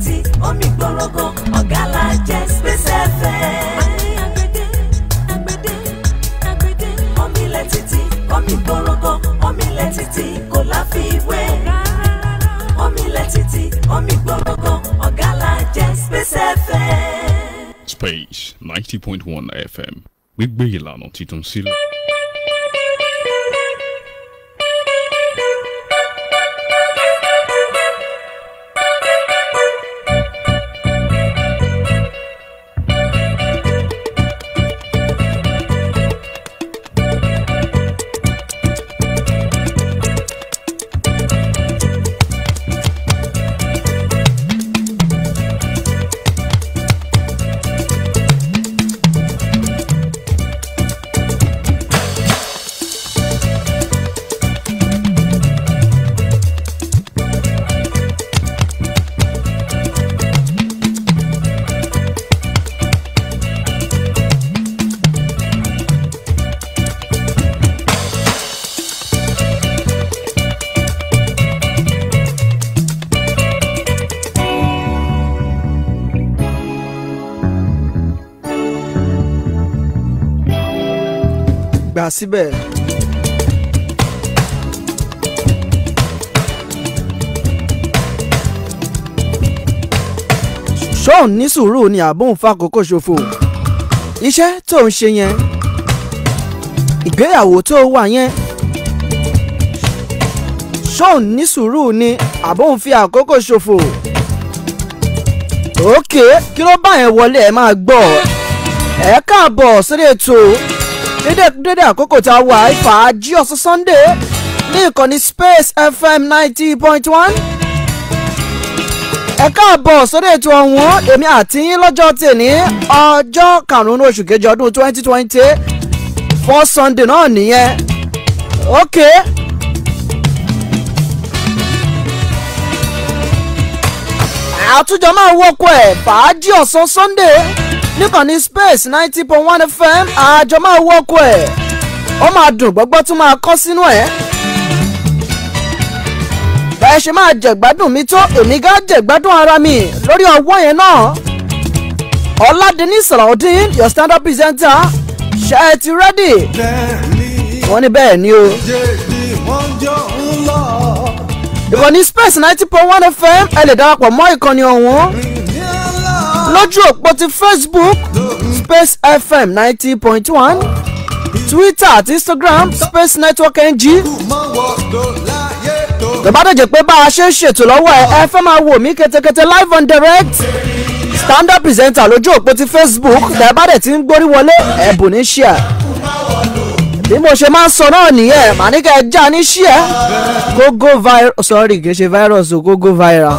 títì omi gbọ́rọ̀gàn ọ̀gá la jẹ́ Space FM. Agbede, agbede, agbede. Omilẹ̀ títì, omi gbọ́rọ̀gàn, omilẹ̀ títì kò láfiwé. Omilẹ̀ títì, omi gbọ́rọ̀gàn, ọ̀gá la jẹ́ Space FM. Space 90.1 FM gbígbé ìlànà titun sílẹ̀. gbà síbẹ̀. ṣóun ní sùúrù ni àbóun fàkókò ṣòfò iṣẹ́ tó ń ṣe yẹn ìgbéyàwó tó wà yẹn ṣóun ní sùúrù ni àbóun fi àkókò ṣòfò òkè kí ló bá yẹn wọlé ẹ máa gbọ́ ẹ káàbọ̀ sórí ètò dédé dédé àkókò tá a wà ìfàájì ọ̀sán sunday ní ìkànnì space fm ninety point one ẹ káàbọ̀ sórí ètò ọ̀hún èmi àti yín lọ́jọ́ tèmi ọjọ́ karùn-ún oṣù kejì ọdún twenty twenty four sunday náà nìyẹn ok. àtúnjọ máa wọ́kọ̀ ẹ̀ fàájì ọ̀sán sunday níkànnì space ninety point one fm àjọ máa wọ́kọ̀ ẹ̀ ó máa dùn gbọ́gbọ́ tún máa kọ́ sínú ẹ̀ bẹ́ẹ̀ ṣe máa jẹ̀gbádùn mi tó èmi gá jẹ̀gbádùn ara mi lórí ọwọ́ yẹn náà ọ̀làdẹ́ni sàràudeen your stand up presenter ṣe é ti rẹ́dì wọ́n ní bẹ́ẹ̀ ni o ìkànnì space ninety point one fm ẹ lè darapọ̀ mọ́ ìkànnì ọ̀hún lójú òpó ti facebook space fm ninety point one twitter àti instagram space network ng ìbádọ́jẹ́ pé bá a ṣe ń ṣètò lọ́wọ́ ẹ ẹ fẹ́ máa wò mí ketekete live on direct stand up presenter lójú òpó ti facebook ìbádẹ́ tí ń gbórí wọlé ẹ̀bùn ní ṣíà bí mo ṣe máa ń sọ náà nìyẹn màá ní kẹ́ ẹ já ní ṣíà gógó viral sorry kì í ṣe virus o gógó viral.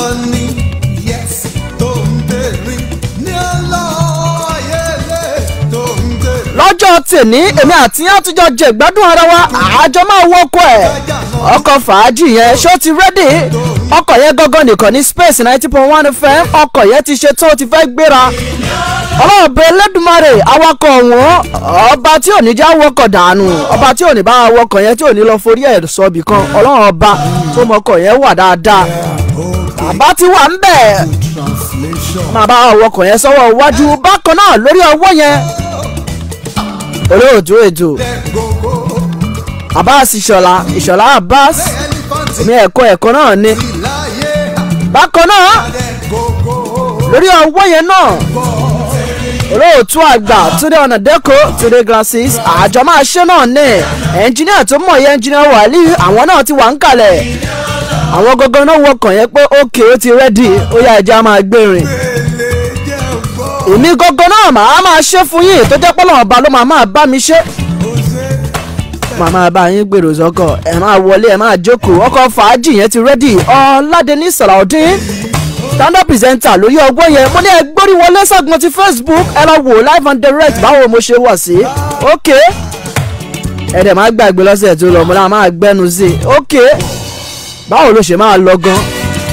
lọ́jọ́ tèmi èmi àti yẹn àtijọ́ jẹ ìgbádùn ara wa àjọ máa wọ́kọ̀ ẹ̀ ọkọ̀ fàájì yẹn ṣó ti rẹ́dì ọkọ̀ yẹn gangan nìkan ní space ninety point one fm ọkọ̀ yẹn ti ṣe tó ti fẹ́ gbéra ọlọ́ọ̀bẹ lẹ́dùnmarè awakọ̀ ọ̀hún ọba tí ò ní já wọkọ̀ dànù ọba tí ò ní bá wọkọ̀ yẹn tí ò ní lọ forí ẹ̀ sọ̀bì kan ọlọ́run ọba tó mọkọ̀ yẹn wà dáadáa bàbá ti wà ń bẹ̀ máa bá wọkọ̀ yẹn sọ́wọ́ iwájú bákan náà lórí ọwọ́ yẹn olóòtú ètò abbas ìṣọ̀lá ìṣọ̀lá abbas èmi ẹ̀kọ́ ẹ̀kọ́ náà ni bákan náà lórí ọwọ́ yẹn náà olóòtú àgbà túnde ọ̀nà dẹ́kọ̀ túnde glasses àjọ máa ṣe náà ní ẹnjìníà tó mọ̀ yẹn ẹnjìníà wàlí àwọn náà ti wà ń kalẹ̀ àwọn gangan náà wọkàn yẹn pé ókè ó ti rẹ́dì ó yá ẹja máa gbérin èmi gangan náà màá máa ṣe fún yín tó jẹ́ pọ́lọ́ ọba ló máa máa bá mi ṣe màá máa bá yín gbèrò sọ́kọ̀ ẹ̀ máa wọlé ẹ̀ máa jókòó ọkọ̀ fàájì yẹn ti rẹ́dì ọ̀làdẹ́ni sàràudeen stand up presenter lórí ọgbọ́n yẹn mo ní ẹ gbórí wọlé sọ́gun ti facebook ẹ lọ wò live and direct báwo mo ṣe wọ̀ sí ok ẹ dẹ̀ máa gbàgbé lọ́sẹ̀ tó lọ mo náà máa gbẹ́nu sí i ok báwo ló ṣe máa lọ gan.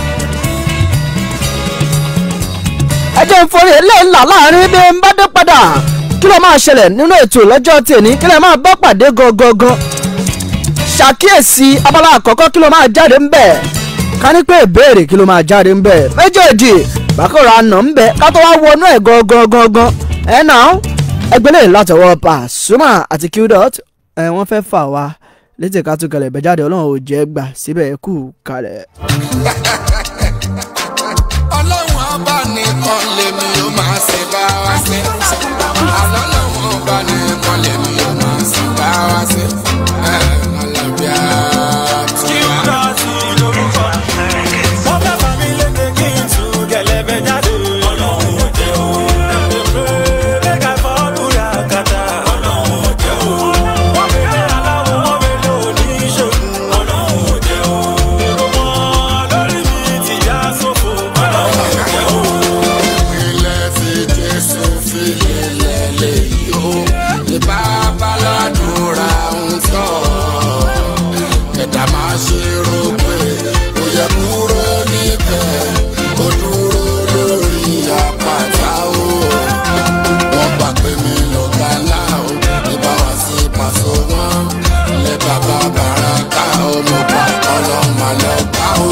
ẹ jẹ́ ìforí eléńlá láàrin bí n bá dé padà kí ló máa ṣẹlẹ̀ nínú ètò lọ́jọ́ tèmi kí lè máa bá pàdé gangan ṣàkíyèsí abala àkọ́kọ́ kí ló máa jáde ń bẹ̀ ká ní pé ìbéèrè kí ló máa jáde ń bẹ̀ méjèèjì bákòrò àná ń bẹ ká tó wá wọnú ẹ̀ gangan gangan ẹ̀ náà ẹgbẹ́ lè látọwọ́ Pasuma àti Qdot ẹ̀ wọ́n fẹ́ fà wá létí ká tún kalẹ̀ ìbẹ̀jáde ọlọ́run ò jẹ́ gbà síbẹ̀ kú kalẹ̀. ọlọ́run ọba nìkan lèmi ó máa ṣe bá wa ṣe. ọlọ́run ọba nìkan lèmi ó máa ṣe bá wa ṣe. ẹ alábíà tí wà. ilẹ̀ tí jésù fi lélẹ̀ léyìí o. ní bàbá ládùúrà ń sọ. ẹ̀dá máa ṣe rò pé ó yẹ kúrò níbẹ̀. ó dúró lórí àpáta o. wọ́n gbà pé mi lọ́gà ńlá o. ní báwa sí pàṣẹ wọn. ilé bàbá bàràkà o. mo gbà ọlọ́mọ lọ́gbà o.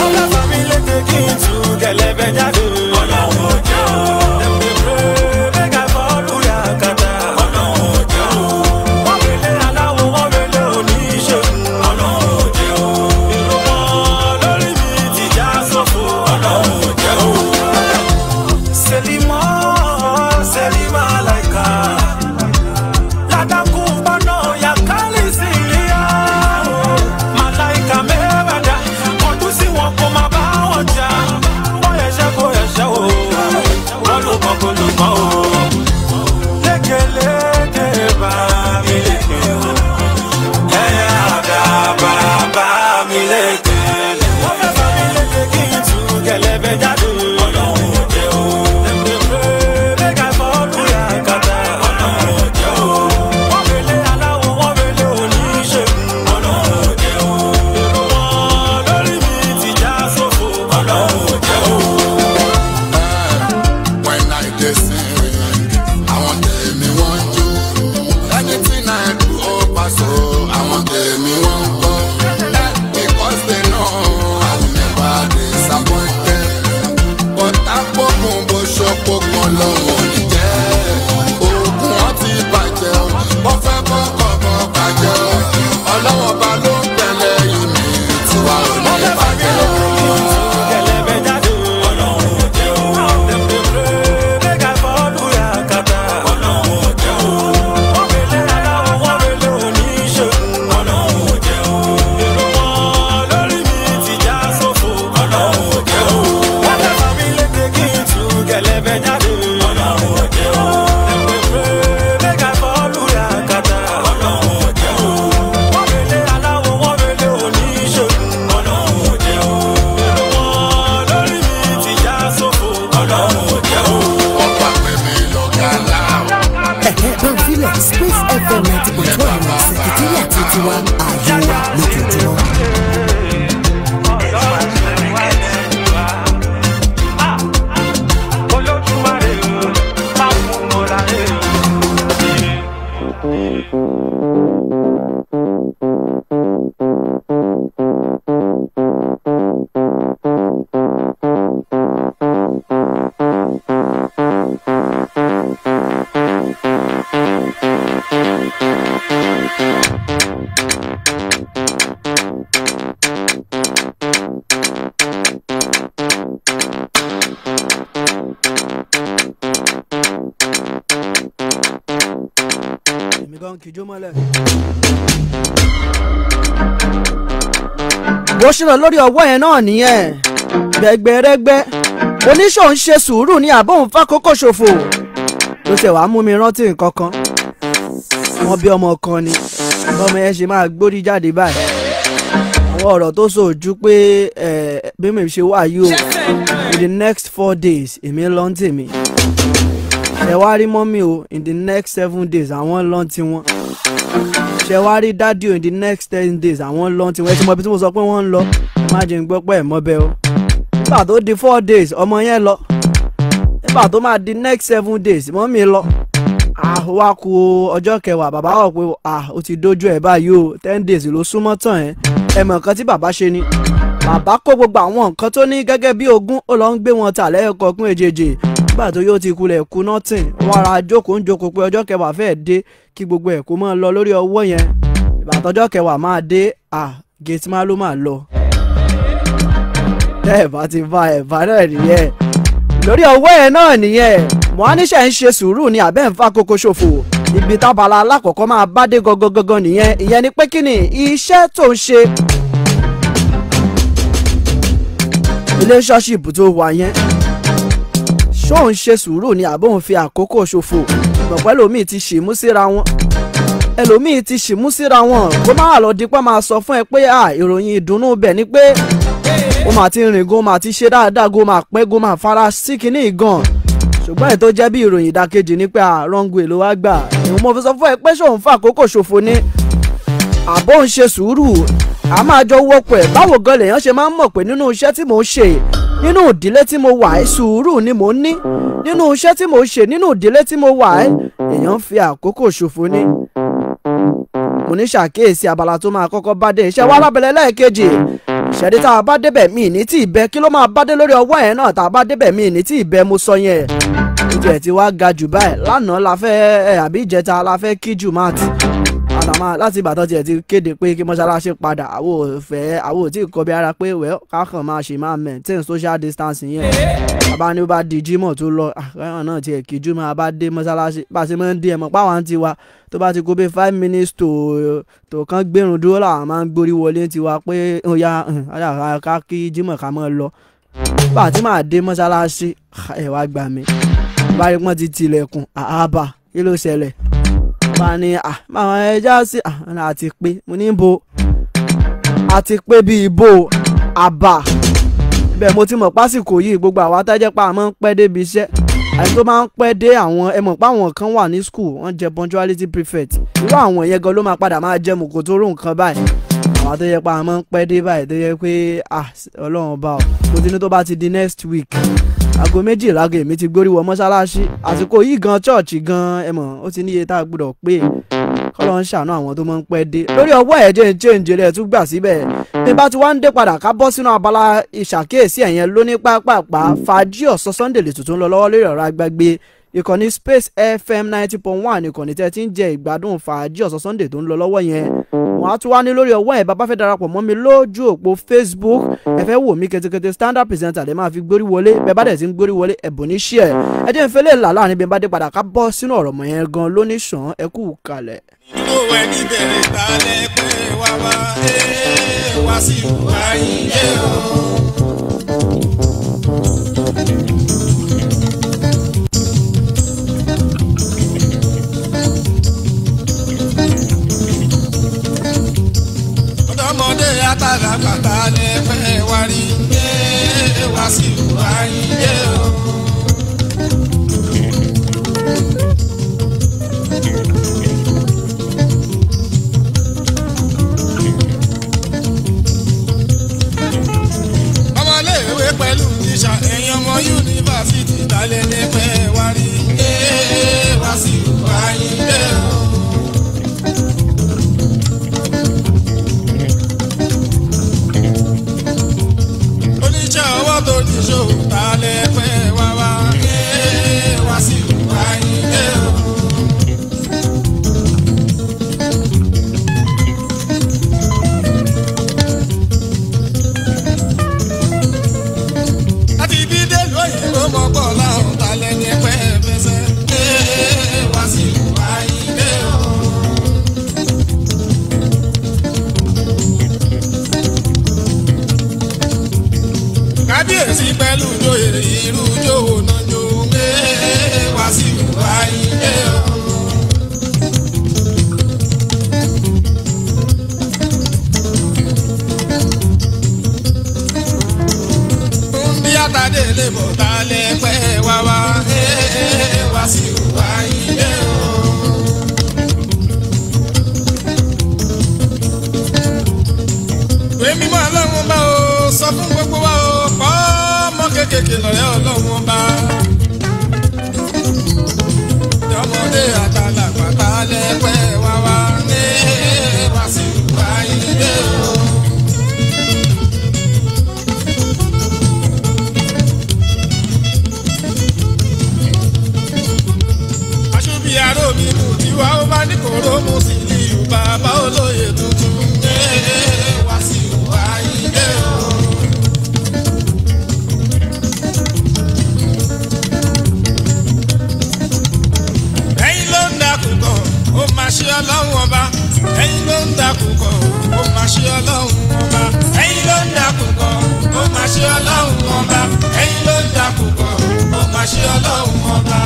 Selima, Selima laika. Ladaku bana ya kali silia. Malaika mewada, kọjú sí wọn kó má bá wọn jà. Wọ́n yẹsẹ̀ kó yẹsẹ̀ o, wọ́n ló kọ́ kó ló kọ́ o. Lékeleke bá mi léke o, ẹ̀yà àdàbà bá mi léke. Wọ́n fẹ́ bá mi léke kí n tú kẹlẹ́bẹ̀ jáde. Ọlọ́run ò jẹ́ o. Make I follow ya kata. Ọlọ́run ò jẹ́ o. Wọ́n fẹ́lẹ́ aláwọ̀, wọ́n fẹ́lẹ́ oníṣègùn. Ọlọ́run ò jẹ́ o. Èrò wọn lórí mi ti já sófo. Ọlọ́run ò jẹ́ o. when I dey sing. Àwọn tèmi wọ́n jó. Anything I do ó paṣọ. Àwọn tèmi wọ́n gbọ́. Because they know I will never disappoint them. Bọ́tà gbógun bó ṣọ́pọ̀gbọ́n lọ́wọ́ ní jẹ́. Oògùn wọn ti bàjẹ́ o. Wọ́n fẹ́ kọ́kọ́ bọ́ bàjẹ́ o. Ọlọ́wọ́ ba ló ń tẹ̀lé ìmì tiwa ò ní bàjẹ́ o. Kẹlẹ́bẹ̀ jáde. Ọlọ́run ò jẹ́ o. Make I follow ya kata. Ọlọ́run ò jẹ́ o. Wọ́n fẹ́lẹ́ aláwọ̀, wọ́n fẹ́lẹ́ oníṣègùn. Ọlọ́run ò jẹ́ o. Èrò wọn lórí mi ti já sófo. Ọlọ́run ò jẹ́ o. Wọ́n fẹ́ bá mi léke kí n tú kẹlẹ́bẹ̀ jáde. Ọlọ́run ò jẹ́ o. Make I follow ya kata. Ọlọ́run ò jẹ́ o. Wọ́n fẹ́lẹ́ aláwọ̀, wọ́n fẹ́lẹ́ oníṣègùn. Ọlọ́run ò jẹ́ o. Èrò wọn lórí mi ti já sófo. Ọlọ́run ò jẹ́ o. Wọ́n gbà pé mi lọ́gà ńlá o. Bọ̀dílẹ̀ Space FM ninety point one ní sẹ̀kítírì àti tiwa ààyè wa lójoojúmọ́. Olódùmarè o, máa fún mọ́ra rẹ̀ o. èmi gan kìjó mọ́lẹ̀. bó ṣe lọ lórí ọwọ́ yẹn náà nìyẹn gbẹgbẹrẹgbẹ oníṣòwò ń ṣe sùúrù ní àbóhùn fákòókò ṣòfò ló ṣe wàá mú mi rántí nǹkan kan wọn bí ọmọ kan ni bọ́mọ yẹn ṣe máa gbórí jáde báyìí àwọn ọ̀rọ̀ tó sòjú pé ẹ̀, bí mi ṣe wà yìí o in the next four days èmi ń lọ ń tèmi ṣe wá rí mọ́mí o in the next seven days àwọn lọ́n ti wọ́n ṣe wá rí dádì o in the next ten days àwọn lọ́n ti wọ́n ẹ ti mọ ibi tí mo sọ pé wọ́n ń lọ má jẹ́ ń gbọ́ pé ẹ̀ mọ́ bẹ́ẹ̀ o nígbà tó di four days ọmọ yẹn lọ nígbà tó máa di next seven days mọ́mí lọ ah wá ku ọjọ́ kẹwàá bàbá wọ̀ pé ah ó ti dójú ẹ̀ báyìí o ten days ló súnmọ́ tán ẹ̀ ẹ̀ mọ̀ nǹkan tí bàbá ṣe ni bàbá kó gbogbo àwọn nǹkan tó ní gẹ́gẹ́ bí ogún ó lọ ń gbé wọn tà lẹ́yọkọ̀ọ́kún èjèèjì nígbà tó yóò ti kulẹ̀ kú nọ́tìn wọn ara jókòó ń jókòó pé ọjọ́ kẹwàá fẹ́ẹ́ dé kí gbogbo ẹ̀ kó máa lọ lórí ọwọ́ yẹn ìbàtọ́jọ́ kẹwàá máa dé à gẹ̀ẹ́tì máa ló máa lọ. tẹ́ ẹ̀ bá ti bá ẹ̀ bá náà nìyẹn lórí ọwọ́ ẹ̀ náà nìyẹn mohanisha ń ṣe sùúrù ní abẹ́ ń fa kókó ṣòfò ibi tábàlà alákọ̀ọ́kọ́ máa bá dé gangan nìyẹn ìyẹn ni pé kí ni iṣẹ́ tó ń ṣe relationship tó wà yẹn ṣó ń ṣe sùúrù ni àbó ń fi àkókò ṣòfò pẹ̀pẹ́ lómi ti ṣìmú síra wọn ẹlòmíì ti ṣìmú síra wọn kó má wà lọ dípẹ́ máa sọ fún ẹ pé à ìròyìn ìdùnnú bẹ̀ ni pé ó máa ti rìn gan máa ti ṣe dáadáa gan máa pẹ́ gan máa fara sí kinní gan ṣùgbọ́n èyí tó jẹ́ bí ìròyìn ìdàkejì ni pé àrọ́ngu èlò wa gbà ìwọ̀n mo fi sọ fún ẹ pé ṣòun fún àkókò ṣòfò ni àbó ń ṣe sùúrù a máa jọ wọ́pọ̀ ẹ̀ báwo gan lèèyàn ṣe máa ń mọ̀ pé nínú iṣẹ́ tí mò ń ṣe nínú ìdílé tí mo wà ẹ́ sùúrù ni mò ń ní nínú iṣẹ́ tí mò ń ṣe nínú ìdílé tí mo wà ẹ́ èèyàn ń fi àkókò ṣòfò ni mo ní ṣàkíyèsí abala tó máa kọ́kọ́ bá dé iṣẹ́ wa lábẹ́lẹ́ lẹ́ẹ̀kejì ìṣẹ́dí tá a bá débẹ̀ mí ní tí ì bẹ kí ló máa bá dé lórí ọwọ́ yẹn náà tá a bá débẹ̀ mí ní tí ì bẹ mo sọ yẹn ojú ẹ̀ ti wá ga jù báyìí lánàá la fẹ́ ẹ àbí ìjẹta la fẹ́ kí jù máa ti àtàmà láti ìbàdàn tiẹ̀ ti kéde pé kí mọ́ṣáláṣí padà àwọ̀ òfẹ́ àwọ̀ ò tí ì kọbi ara pé wẹ́ kákan máa ṣe máa maintain social distancing yẹn bàbá ní ó bá di jímọ̀ tó lọ àkàrà náà tiẹ̀ kí jù máa bá dé mọ́ṣáláṣí bá a ṣe máa ń di ẹ̀mọ́ páwọn ti wa tó bá ti kó bí five minutes tó tó kán gbẹ̀rún dúró làwọn máa ń gbórí wọlé tiwa pé ó yá ká kí jímọ̀ ká máa lọ bá a ti máa dé mọ́ṣáláṣí ẹ̀ wá gbà mí báyìí pọ́n ti tilẹ̀kùn àhábà kí ló ṣẹlẹ̀ bá ní àwọn ẹja sí àti pé mo ní bo àti pé bíi ibo àbà bẹ́ẹ̀ mo ti mọ̀ pásìkò yìí gbogbo àwa tẹ́jẹ́ pa àmọ́ ń pẹ́ débi iṣẹ́ àti tó máa ń pẹ́ dé àwọn ẹ mọ̀ pé àwọn kan wà ní school wọ́n jẹ́ punctuality prefect irú àwọn yẹn gan ló máa padà máa jẹ́ mọ̀kò tó rò nǹkan báyìí àwọn tó yẹ pa àmọ́ ń pẹ́ dé báyìí tó yẹ pé ọlọ́run ọba ọ̀ mo ti ní tó bá ti di next week aago méjìlá gan èmi ti gbórí wọ mọ́ṣáláṣí àsìkò yìí gan chọ́ọ̀chì gan ẹ mọ̀ ó ti níye tá a gbọ́dọ̀ pé kọ́lọ́ ń ṣàánú àwọn tó máa ń pẹ́ dé lórí ọwọ́ ẹ̀ jẹ́ change rẹ̀ tún gbà síbẹ̀ bí bá ti wá ń dé padà ká bọ́ sínú abala ìṣàkíyèsí ẹ̀yẹn lóní pápápá fàájì ọ̀sán sunday lè tuntun lọ lọ́wọ́ lórí ọ̀rọ̀ agbágbé ìkànnì space fm ninety point one ìkànnì tẹ́ ti ń jẹ ìgbádùn fàájì ọ̀sán sunday tó ń lọ lọ́wọ́ yẹn wọ́n á tún wá ní lórí ọwọ́ ẹ̀ bàbá fẹ́ darapọ̀ mọ́ mi lójú òpó facebook ẹ fẹ́ wò mí ketekete standard presenter lè máa fi gbórí wọlé bẹ́ẹ̀ bá dẹ̀ ti ń gbórí wọlé ẹ̀bùn ní ṣíẹ̀ ẹ jẹ́ ìfẹ́lẹ́ là láàrin bí n bá dé padà ká bọ́ sínú ọ̀rọ̀ mọ̀ yẹn gan lóní sàn ẹ kú kalẹ̀. inú ẹni bẹ̀rẹ̀ balẹ̀ pé wá wá ẹ́ wá sí ìwà ilé o. ọ̀dọ́mọdé àtàlàgbàtà lè fẹ́ wá rí ẹ́ wá sí ìwà ilé o. ọmọléèwé pẹ̀lú tíṣà ẹ̀yìn ọmọ yunifásitì lálẹ́ ní pẹ́ wá rí ẹ́ wá sí ìwà ilé o. oníṣẹ́ ọwọ́ tó ní ṣòwò lálẹ́ pẹ́ wá wá ẹ́ wá sí ìwà ilé o. láti bí délùú òyìnbó mọ́gbọ́ láwọn talẹ̀ ní pẹ́ fẹsẹ̀ ẹ́ wá sí ìwà ilé o. kábíyèsí pẹ̀lú joyè irú jòwò náà jò ń gbé wá sí ìwà ilé o. bí àtàdé lè bọ̀ tá a lè pẹ́ wá wá wá sí ìwà ilé o. ìwé mímọ́ ọlọ́run bá o sọ fún gbogbo wa o kọ́ ọmọ kéékèèké lọ́rẹ́ ọlọ́run bá. ọmọdé àtàlàgbà tá a lè pẹ́ wá wá wá sí ìwà ilé o. ṣe ọlọ́run ọba ẹ̀yin ló ń dàkú kan ó máa ṣe ọlọ́run ọba ẹ̀yin ló ń dàkú kan ó máa ṣe ọlọ́run ọba.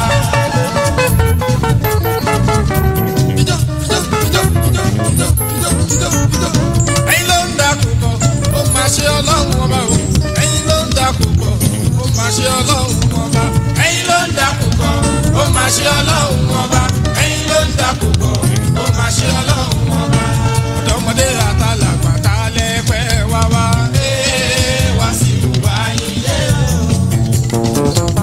Ijó, ijó, ijó, ijó, ijó, ijó, ijó, ijó. ẹ̀yin ló ń dàkú kan ó máa ṣe ọlọ́run ọba o ẹ̀yin ló ń dàkú kan ó máa ṣe ọlọ́run ọba ẹ̀yin ló ń dàkú kan ó máa ṣe ọlọ́run ọba ẹ̀yin ló ń dàkú kan ó máa ṣe ọlọ́run ọba ọ̀dọ́mọdé àtàlàgbà tá a lè pẹ́ wá wá ee wá sí ìwà ilé o.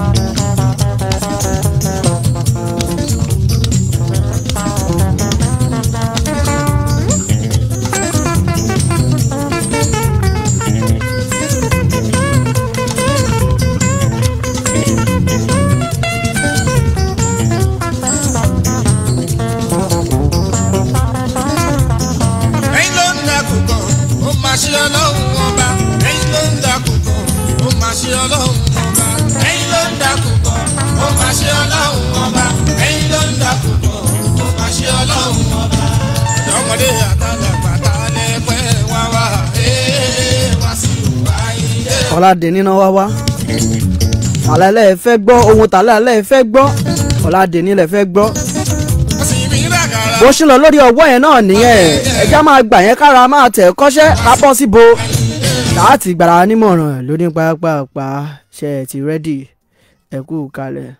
ẹ̀yin ló ń dàkú kan ó máa ṣe ọlọ́run ọba ẹ̀yin ló ń dàkú kan ó máa ṣe ọlọ́run ọba ẹ̀yin ló ń dàkú kan ó máa ṣe ọlọ́run ọba ẹ̀yin ló ń dàkú kan ó máa ṣe ọlọ́run ọba. ọ̀dọ́mọdé àtàlàgbà tá a lè pẹ́ wá wá ee wá sí ìwà ilé. ọ̀làdé níná wá wá àlàlẹ́ fẹ́ gbọ́ ohun tàlẹ́ fẹ́ gbọ́ ọ̀làdé nílẹ̀ fẹ́ gbọ́ wọ́n sì mí ràgàrà. bó ṣe lọ lórí ọwọ́ yẹn náà nìyẹn ẹja máa gbà yẹn kára máa tẹ̀ kọ́ṣẹ́ ká bọ́ síbo láti gbàrà nímọ̀ràn lóní pápápá ṣe ẹ̀ ti rẹ́dì ẹ kú kalẹ̀.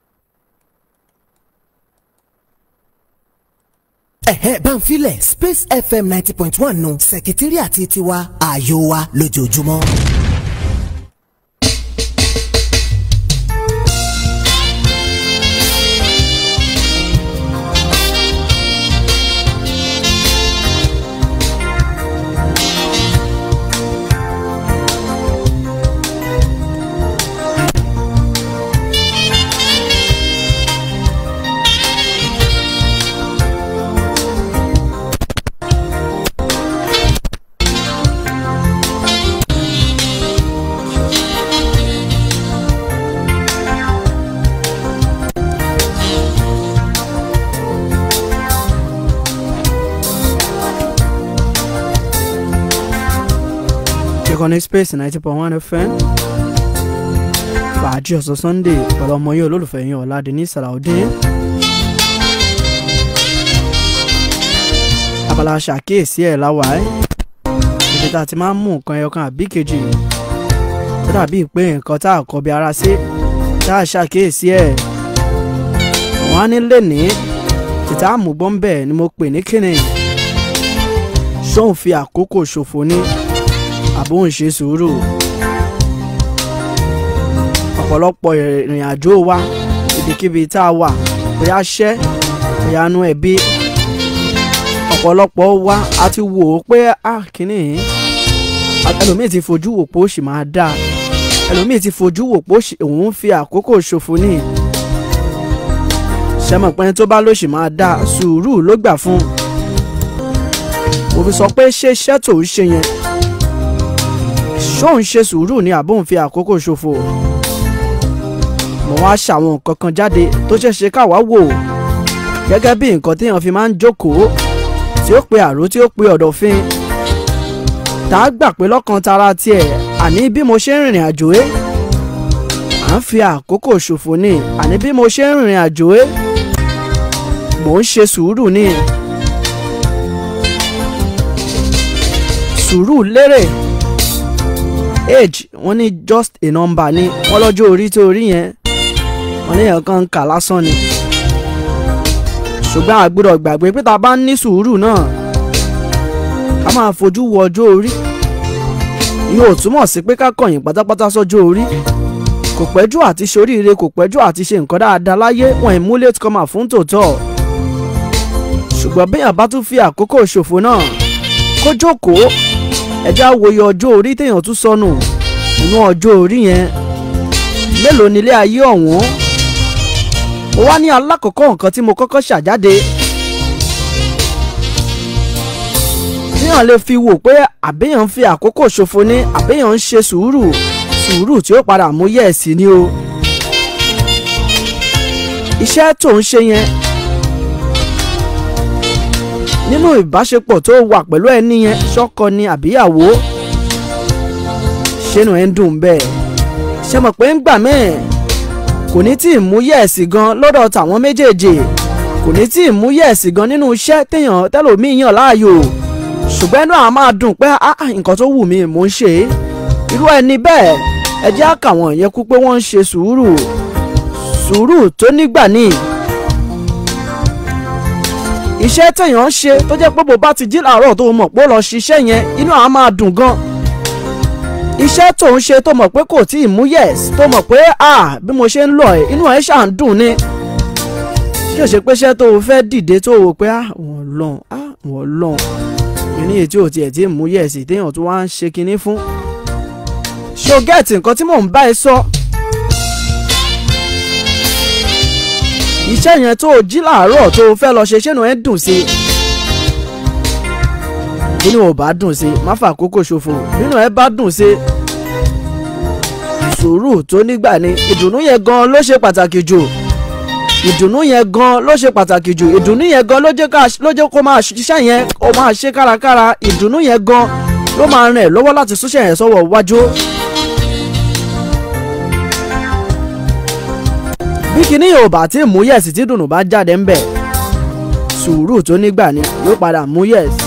ẹ̀hẹ́ banfilẹ̀ space fm ninety point one nù sẹ̀kítírì àti tiwa ààyò wa lójoojúmọ́. ìkànnì space ninety point one fm fàájì ọ̀sán sunday pẹ̀lú ọmọ yìí olólùfẹ́ yín ọ̀làdínní sàràudín abala ṣàkíyèsí ẹ̀ láwàá ibi tá a ti máa ń mú nǹkan ẹyọkan àbí kejì tó dàbí pé nǹkan tá a kọ bí ara sí tá a ṣàkíyèsí ẹ̀ wọ́n á ní lẹ́ni tìta àmúgbọ́n bẹ́ẹ̀ ni mo pè ní kíni ṣóun fi àkókò ṣòfò ní àbó ń ṣe sùúrù ọ̀pọ̀lọpọ̀ ìrìn àjò wa ibikíbi tá a wà bóyá ṣẹ́ bóyá nú ẹbí ọ̀pọ̀lọpọ̀ wa a ti wò ó pé a kìíní ẹlòmíì ti fojú wò pé ó sì máa dáa ẹlòmíì ti fojú wò pé ó sì- òun ń fi àkókò ṣòfò ní ṣẹ́mọ̀ pé ẹni tó bá ló sì máa dáa sùúrù ló gbà fún mo fi sọ pé ṣé iṣẹ́ tó ń ṣe yẹn ṣóun ṣe sùúrù ni àbóun fi àkókò ṣòfò mo wá ṣàwọn nǹkan kan jáde tó ṣeé ṣe káwa wò gẹ́gẹ́ bí nǹkan téèyàn fi máa ń jókòó tí ó pe àrò tí ó pe ọ̀dọ̀fin tá a gbà pé lọ́kàn tara tiẹ̀ àní bí mo ṣe ń rìnrìn àjò ẹ́ à ń fi àkókò ṣòfò ni àní bí mo ṣe ń rìnrìn àjò ẹ́ mò ń ṣe sùúrù ni sùúrù lérè age wọ́n ní just a number ni wọ́n lọ́jọ́ orí tó rí yẹn wọ́n ní èèyàn kan ń kà lásán ni ṣùgbọ́n a gbọ́dọ̀ gbàgbé pé tá a bá ń ní sùúrù náà ká máa fojú wo ọjọ́ orí yóò túmọ̀ sí pé ká kọ̀yìn pátápátá sọ́jọ́ orí kò pẹ́jù àti ṣoríire kò pẹ́jù àti ṣe nǹkan dáadáa láyé wọn ì mú late comer fún tòótọ́ ṣùgbọ́n béèyàn bá tún fi àkókò ṣòfò náà kó jókòó ẹjẹ́ àwòye ọjọ́ orí téèyàn tún sọnù nínú ọjọ́ orí yẹn mélòó nílé ayé ọ̀hún mo wá ní alákọ̀ọ́kọ́ nǹkan tí mo kọ́kọ́ ṣàjáde téèyàn lè fi wò pé àbéèyàn ń fi àkókò ṣòfò ní àbéèyàn ń ṣe sùúrù sùúrù tí ó padà mú yẹ̀ẹ̀sì ni o iṣẹ́ tó ń ṣe yẹn nínú ìbáṣepọ̀ tó wà pẹ̀lú ẹni yẹn ṣọ́kọ ni àbíyàwó ṣénu ẹ̀ ń dùn bẹ́ẹ̀ ṣe mọ̀ pé ń gbà mẹ́ẹ̀ kò ní tí ì mú yẹ̀ẹ̀sì gan lọ́dọ̀ tàwọn méjèèjì kò ní tí ì mú yẹ̀ẹ̀sì gan nínú iṣẹ́ téèyàn tẹ́lòmíì yàn láàyò ṣùgbọ́n ẹnu àwọn máa dùn pé ah ah, nǹkan tó wù mí mò ń ṣe é irú ẹni bẹ́ẹ̀ ẹ jẹ́ àkàwọn yẹn kú pé wọ́n ń ṣe sùúrù sùúrù tó nígbà ní iṣẹ́ téèyàn ń ṣe tó jẹ́ pé bó bá ti jí làárọ̀ tó mọ̀ pé ó lọ ṣiṣẹ́ yẹn inú àwọn máa dùn gan iṣẹ́ tó ń ṣe tó mọ̀ pé kò tí ì mú yẹ̀s tó mọ̀ pé ah bí mo ṣe ń lọ ẹ̀ inú ẹ̀ ṣáà ń dùn ni kí o ṣe pé iṣẹ́ tó o fẹ́ dìde tó o wò pé ah wọ́n lọ́n ah wọ́n lọ́n ìní èyí tí o tiẹ̀ tí ì mú yẹ̀s téèyàn tó wá ń ṣe kinní fún ṣé o gẹ́ẹ̀tì nǹkan tí mò ń bá ẹ sọ iṣẹ́ yẹn tó o jí làárọ̀ tó o fẹ́ lọ ṣe ṣẹ́nu ẹ̀ dùn sí i nínú ò bá dùn sí i má fà àkókò ṣòfò nínú ẹ bá dùn sí i sùúrù tó nígbà ni ìdùnnú yẹn gan ló ṣe pàtàkì jù ìdùnnú yẹn gan ló ṣe pàtàkì jù ìdùnnú yẹn gan ló jẹ́ ká ló jẹ́ kó máa ṣiṣẹ́ yẹn kó máa ṣe kárakára ìdùnnú yẹn gan ló máa rìn ẹ́ lọ́wọ́ láti súnṣẹ́ yẹn sọ́wọ́ wájú. bí kinní yóò bá tí mú yẹ̀sì tí dùnnú bá jáde ń bẹ̀ sùúrù tó nígbà ni yóò padà mú yẹ̀sì.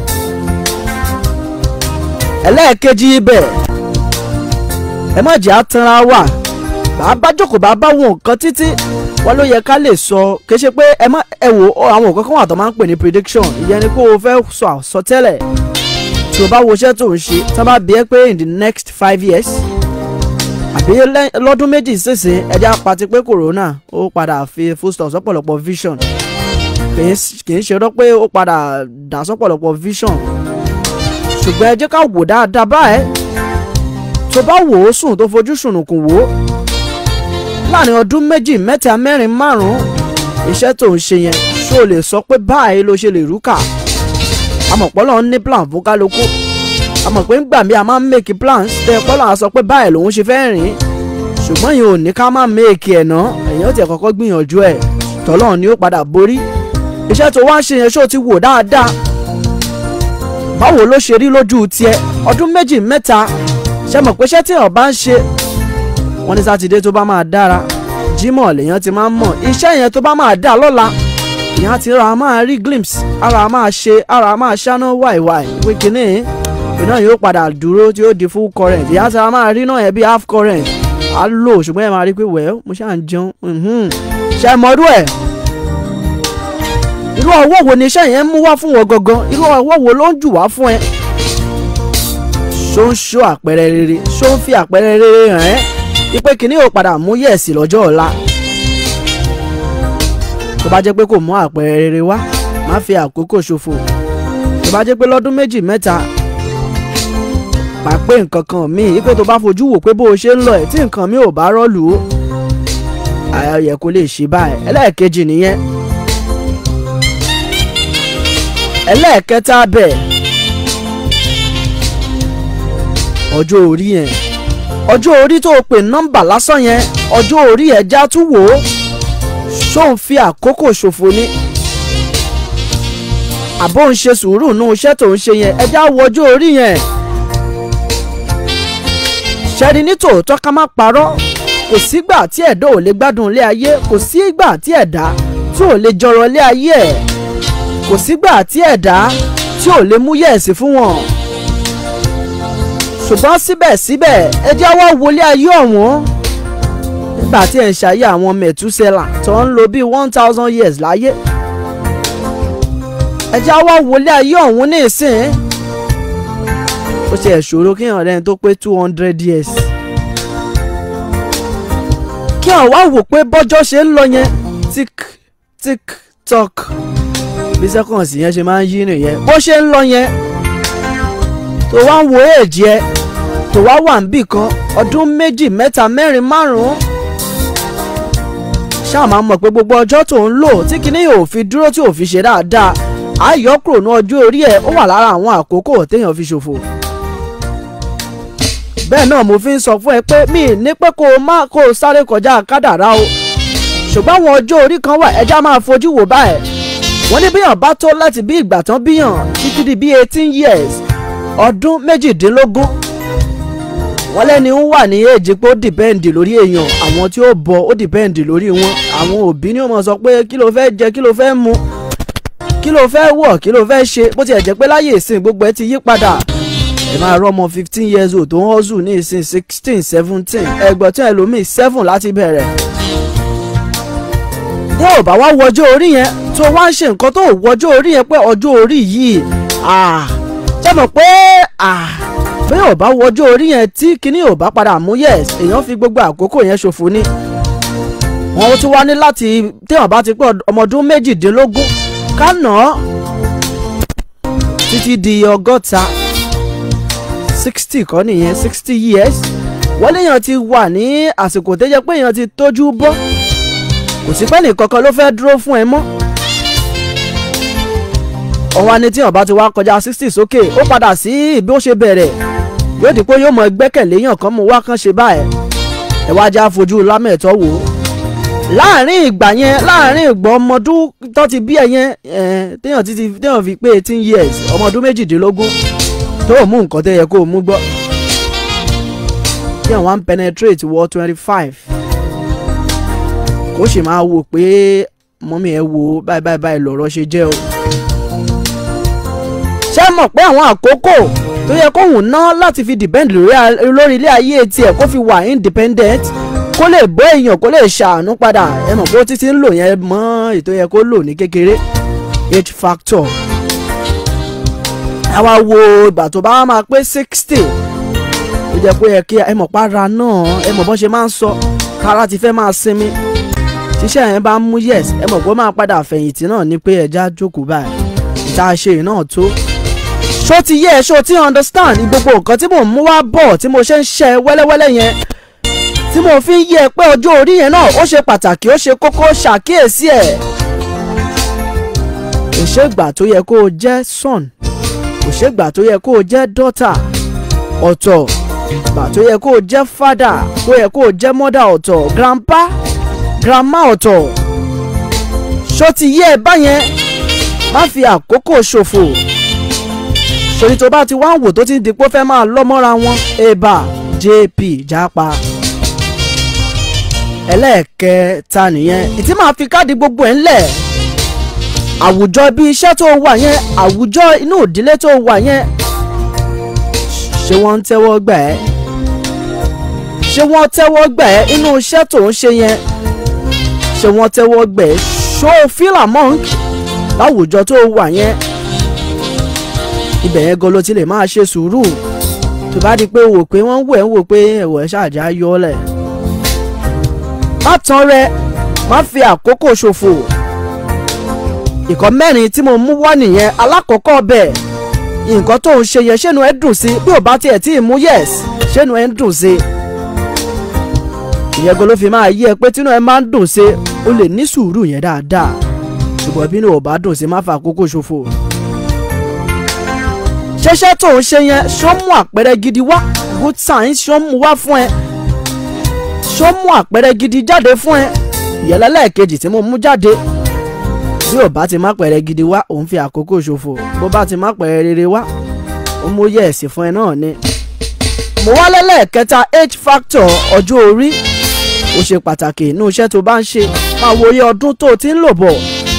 ẹlẹ́ẹ̀kejì ibẹ̀ ẹ má jẹ́ àtànra wà bàbá jókòó bàbá wọn nǹkan títí wọn ló yẹ ká lè sọ kì í ṣe pé ẹ má ẹ wò ó àwọn nǹkan kan wà tó máa ń pè ní prediction ìyẹn ni pé o fẹ́ sọ àsọtẹ́lẹ̀ tí o bá wo iṣẹ́ tó ń ṣe tí wọ́n bá bí ẹ pé in the next five years àbí lẹ́- lọ́dún méjì sísìn ẹja pati pé corona ó padà fi full stop sọ́pọ̀lọpọ̀ vision kì í s- kì í ṣe rọ́ pé ó padà dà sọ́pọ̀lọpọ̀ vision ṣùgbọ́n ẹ jẹ́ ká wò dáadáa báyẹn tó bá wò ó sùn tó fojú sùnùkùn wò ó láàrin ọdún méjì mẹ́ta mẹ́rin márùn-ún iṣẹ́ tó ń ṣe yẹn ṣó o lè sọ pé báyìí ló ṣe lè rúkà amọ̀pọ̀lọ́ ní plan fún kálukú àmọ̀ pé ńgbà mí a máa ń make plans tẹ pọ́lọ́ à sọ pé báyìí lòun ṣe fẹ́ rìn ṣùgbọ́n yìí ò ní ká má make ẹ̀ ná èèyàn tiẹ̀ kọ́kọ́ gbìyànjú ẹ̀ tọ́lọ́run ni ó padà borí iṣẹ́ tó wá ń ṣe yẹn ṣó o ti wò dáadáa báwo ló ṣe rí lójú tiẹ̀ ọdún méjì mẹ́ta ṣe mọ̀ pé iṣẹ́ tí èèyàn bá ń ṣe wọ́n ní sátidé tó bá máa dára jímọ̀ lèèyàn ti máa ń mọ̀ iṣẹ́ yẹn tó bá máa dà lọ́la ìyá ti ra máa rí glimpse ara máa ṣe ara máa ṣáná wàìwàì pé kínní iná yóò padà dúró tí ó di full current ìyá ti ra máa rí náà yẹn bí half current á lò ṣùgbọ́n ẹ máa rí pé wẹ́ẹ́ mo ṣáà ń jẹun mhm. ṣe mọ́rú ẹ̀ irú ọwọ́ wo ni iṣẹ́ yẹn ń mú wá fún wọn gangan irú ọwọ́ wo ló ń jù wá fún ẹ ṣó ń ṣó àpẹẹrẹ rere ṣó ń fi àpẹẹrẹ rere hàn ẹ́ ipe kìíní ò padà mú yẹ̀sì lọ́jọ́ ọ̀la tó bá jẹ́ pé kò mú àpẹẹrẹ rere wá má fi àkókò ṣòfò tó bá jẹ́ pé lọ́dún méjì mẹ́ta pàpé nǹkan kan míì ipe tó bá fojú wò pé bó o ṣe ń lọ ẹ̀ tí nǹkan mi ò bá rọ́ọ̀lù ó ayẹyẹ kò lè ṣe báyìí ẹlẹ́ẹ̀kejì nìyẹn ẹlẹ́ẹ̀kẹta bẹ̀ ọjọ́ orí yẹn ọjọ́ orí tó o pè nọ́mbà lásán yẹn ọjọ́ orí ẹ̀ já tún wò ó ṣó ń fi àkókò ṣòfò ni àbó ń ṣe sùúrù nú iṣẹ́ tó ń ṣe yẹn ẹ já wo ọjọ́ orí yẹn ṣẹ́ni ní tòótọ́ ká má parọ́ kò sígbà tí ẹ̀dá ò lè gbádùn ilé ayé kò sígbà tí ẹ̀dá tí ò lè jọrọ ilé ayé ẹ̀ kò sígbà tí ẹ̀dá tí ò lè mú yẹ̀sì fún wọn ṣùgbọ́n síbẹ̀síbẹ̀ ẹ jẹ́ wá wọlé ayé ọ̀hún nígbà tí ẹ̀ ń ṣayé àwọn mẹ̀túsẹ́là tó ń lo bíi one thousand years láyé ẹ jẹ́ wá wọlé ayé ọ̀hún ní ìsìn ó ṣe ẹ̀ṣòro kí èèyàn rẹ́ni tó pé two hundred years kí èèyàn wá wò pé bọ́jọ́ ṣe ń lọ yẹn tick tick tock bí sẹ́kọ̀nsì yẹn ṣe máa ń yí nìyẹn bó ṣe ń lọ yẹn tó wá ń wo èjì ẹ tó wá wà níbì kan ọdún méjì mẹ́ta mẹ́rin márùn-ún ṣáà máa mọ̀ pé gbogbo ọjọ́ tó ń lò tí kinní yóò fi dúró tí ò fi ṣe dáadáa àyọkúrò ní ọjọ́ orí ẹ̀ ó wà lára àwọn àkókò téèyàn fi ṣòfò bẹ́ẹ̀ náà mo fi ń sọ fún ẹ pé mi ì ní pé kó o má kó o sáré kọjá kádàrá o ṣùgbọ́n àwọn ọjọ́ orí kan wà ẹja máa fojú wò báyìí wọ́n ní bíyàn bá tó láti bí ìgbà tán bíyàn títí di bí eighteen years ọdún méjìdínlógún wọ́n lẹ́ni ń wà ní èjì pé ó dìpẹ́ǹdì lórí èèyàn àwọn tí ó bọ̀ ó dìpẹ́ǹdì lórí wọn àwọn òbí ni ó mọ̀ sọ pé kí ló fẹ́ jẹ kí ló fẹ́ mu kí ló fẹ́ wọ̀ kí ló fẹ́ ṣe bó tiẹ̀ jẹ́ pé láyé ìsìn gbogbo ẹ ti yí padà ẹ máa rọ ọmọ fifteen years old tó ń hustle ní ìsìn sixteen seventeen ẹgbẹ́ tí ẹlòmíì seven láti bẹ̀rẹ̀ bí ò bá wá wọjọ́ orí yẹn tó wá ń ṣe nǹkan tó wọjọ́ orí yẹn pé ọjọ́ orí yìí ṣé mọ̀ pé bí ò bá wọjọ́ orí yẹn tí kinní ò bá padà mú yes èèyàn fi gbogbo àkókò yẹn ṣòfò ni wọn tún wá ní láti téèyàn bá ti pé ọmọ ọdún méjìdínlógún kánà títí di ọgọ́ta sixty kọ́ nìyẹn sixty years wọ́n léèyàn ti wà ní àsìkò tó jẹ́ pé èèyàn ti tójú bọ́ kò sí pẹ́ nìkankan ló fẹ́ dúró fún ẹ mọ́ ọwọ́ ni tí ọba ti wá kọjá sixty sókè ó padà sí bí ó ṣe bẹ̀rẹ̀ yóò di pé yóò mọ gbẹ́kẹ̀lé yàn kan mú wá kán ṣe báyìí ẹ wá já fojú lámẹ̀tọ́ wò ó láàrin ìgbà yẹn láàrin ìgbà ọmọdún tó ti bí ẹ yẹn téèyàn ti téèyàn fi pé eighteen years ọmọdún méjìdínlógún tó o mú nǹkan tó yẹ kó o mú gbọ́ téèyàn wá ń penetrate wọ twenty five kó sì máa wò pé mọ́mí ẹ wo báyìí báyìí báyìí lọ̀rọ̀ ṣe jẹ́ o. ṣé mọ̀ pé àwọn àkókò tó yẹ kóhùn ná láti fi depend lórí ilé ayé tiẹ̀ kó fi wà independent kó lè bọ́ èèyàn kó lè ṣàánú padà ẹ mọ̀ pé ó títí ń lò yẹn mọ́ ètò yẹ kó lò ní kékeré age factor. àwa wo ìgbà tó bá máa pé sixty ó jẹ́ pé ẹ kí ẹ mọ̀ para náà ẹ mọ̀ bọ́n ṣe máa ń sọ kára ti fẹ́ máa sinmi tíṣẹ́ yẹn bá mú yes ẹ mọ̀ pé ó máa padà fẹ̀yìntì náà ni pé ẹja jókòó báyìí ìta ṣe náà tó. ṣó ti yẹ ṣó ti understand ní gbogbo nǹkan tí mò ń mú wá bọ̀ tí mo ṣe ń ṣe wẹ́lẹ́wẹ́lẹ́ yẹn tí mo fi ń yẹ pé ọjọ́ orí yẹn náà ó ṣe pàtàkì ó ṣe kókó ṣàkíyèsí ẹ̀. kò ṣègbà tó yẹ kó o jẹ́ son kò ṣègbà tó yẹ kó o jẹ́ daughter ọ̀tọ̀ ìgbà tó yẹ kó o jẹ́ father tó yẹ kó o jẹ́ mother ọ̀tọ̀ grandpa grandma ọ̀tọ̀ ṣó ti yé ẹ báyẹn má fi àkókò ṣòfò sori tó bá ti wá ń wò tó ti ń dipò fẹ́ máa lọ́ mọ́ra wọn eba jp jápa ẹlẹ́ẹ̀kẹta nìyẹn ìtí máa fi káàdì gbogbo ẹ̀ ńlẹ̀ àwùjọ bí iṣẹ́ tó wà yẹn àwùjọ inú ìdílé tó wà yẹn ṣé wọ́n ń tẹ́wọ́ gbà ẹ́ ṣé wọ́n tẹ́wọ́ gbà ẹ́ inú iṣẹ́ tó ń ṣe yẹn ṣé wọ́n tẹ́wọ́ gbà ẹ́ ṣó feel among láwùjọ tó wà yẹn ibẹ̀ yẹn gan ló ti lè máa ṣe sùúrù tó bá di pé wò pé wọ́n wò ẹ́ wò pé ẹ̀wọ̀ ẹ̀ ṣáàjà yọ ọ́ lẹ̀ má tán rẹ má fi àkókò ṣòfò ìkọ́ mẹ́rin tí mo mú wá nìyẹn alákọ̀ọ́kọ́ bẹ́ẹ̀ nǹkan tó ń ṣe yẹn ṣẹ́nu ẹ̀ dùn sí bí ò bá tiẹ̀ tí ì mú yes ṣẹ́nu ẹ̀ ń dùn sí ìyẹn gan ló fi máa yí ẹ pé tínú ẹ máa ń dùn sí o lè ní sùúrù yẹn dáadáa ṣùgbọ́n bí inú ò bá dùn sí má fa àkókò ṣòfò ṣẹṣẹ tó ń ṣe yẹn ṣó mú àpẹẹrẹ gidi wá good signs ṣó mú wá fún ẹ ṣó mú àpẹẹrẹ gidi jáde fún ẹ ìyẹn lẹ́ẹ̀kejì tí mo mú jáde bí ò bá ti má pẹ̀rẹ̀ gidi wá òun fi àkókò ṣòfò bó bá ti má pẹ̀rẹ̀ rere wá ó mú yẹ̀ ẹ̀sìn fún ẹ náà ni. mo wá lẹ́lẹ́ẹ̀kẹta age factor ọjọ́ orí ó ṣe pàtàkì inú iṣẹ́ tó bá ń ṣe máa wo iye ọdún tó o ti ń lò bọ̀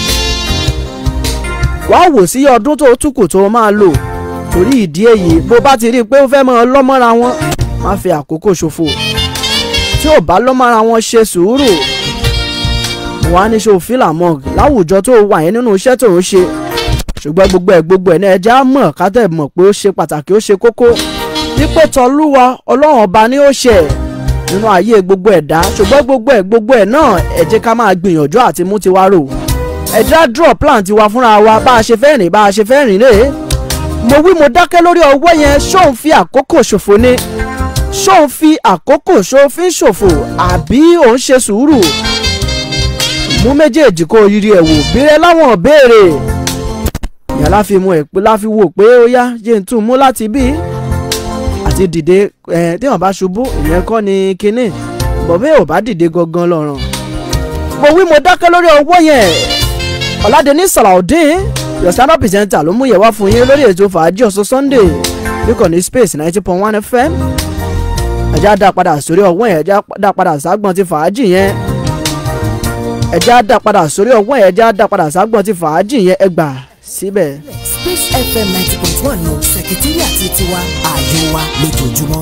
wàá wò sí iye ọdún tó o tún kù tó o máa lò torí ìdí èyí bó bá ti rí i pé ó fẹ́ mọ́ ọ lọ́mọ́ra wọn má fi àkókò ṣòfò tí ò bá lọ́mọ́ra wọn ṣe sùúrù wàá ní ṣe òfin làmọ́ láwùjọ tó wà yẹn nínú iṣẹ́ tó ń ṣe ṣùgbọ́n gbogbo ẹ̀ gbogbo ẹ̀ ní ẹja mọ̀ kátẹ́ mọ̀ pé ó ṣe pàtàkì ó ṣe kókó wípé tọlúwa ọlọ́run ọba ni ó ṣe nínú ayé gbogbo ẹ̀dá ṣùgbọ́n gbogbo ẹ̀ gbogbo ẹ̀ náà ẹ jẹ́ ká máa gbìyànjú àti mú tiwa rò ẹ̀dá draw plan tiwa fúnra wa bá a ṣe fẹ́ rìn bá a ṣe fẹ́ rìn rèé mo wí mo dákẹ́ lórí ọwọ́ yẹn ṣóun fi àkókò ṣòfò ni ṣóun fi àkókò ṣòfin ṣòfò àbí òun ṣe sùúrù mú méjèèjì kó yiri ẹ̀ wò bírẹ̀ láwọn béèrè ìyá láfi mu ẹ̀ pé láfi wò pé ó yá jẹ́ n tún mú láti bí àti dìde ẹ̀ tí wọ́n bá ṣubú ìyẹn kọ́ ni kinní bọ̀bẹ́ ò bá dìde gangan lọ́rùn mo wí mo dákẹ́ lórí ọwọ́ yẹn ọ̀làdẹ́ni salaudeen your stand up presenter ló mú yẹ̀ wá fún yín lórí ètò fàájì ọ̀sán sunday níkànnì space ninety point one fm ẹ̀já dá padà sórí ọwọ́ yẹn ẹ̀já dá padà ságbọ̀n ti fàájì yẹn ẹ̀já dá padà sórí ọwọ́ yẹn ẹ̀já dá padà ságbọ̀n ti fàájì yẹn ẹgbà síbẹ̀. space fm ninety point one ní sẹkítírì àti tiwa ààyè wa lójoojúmọ́.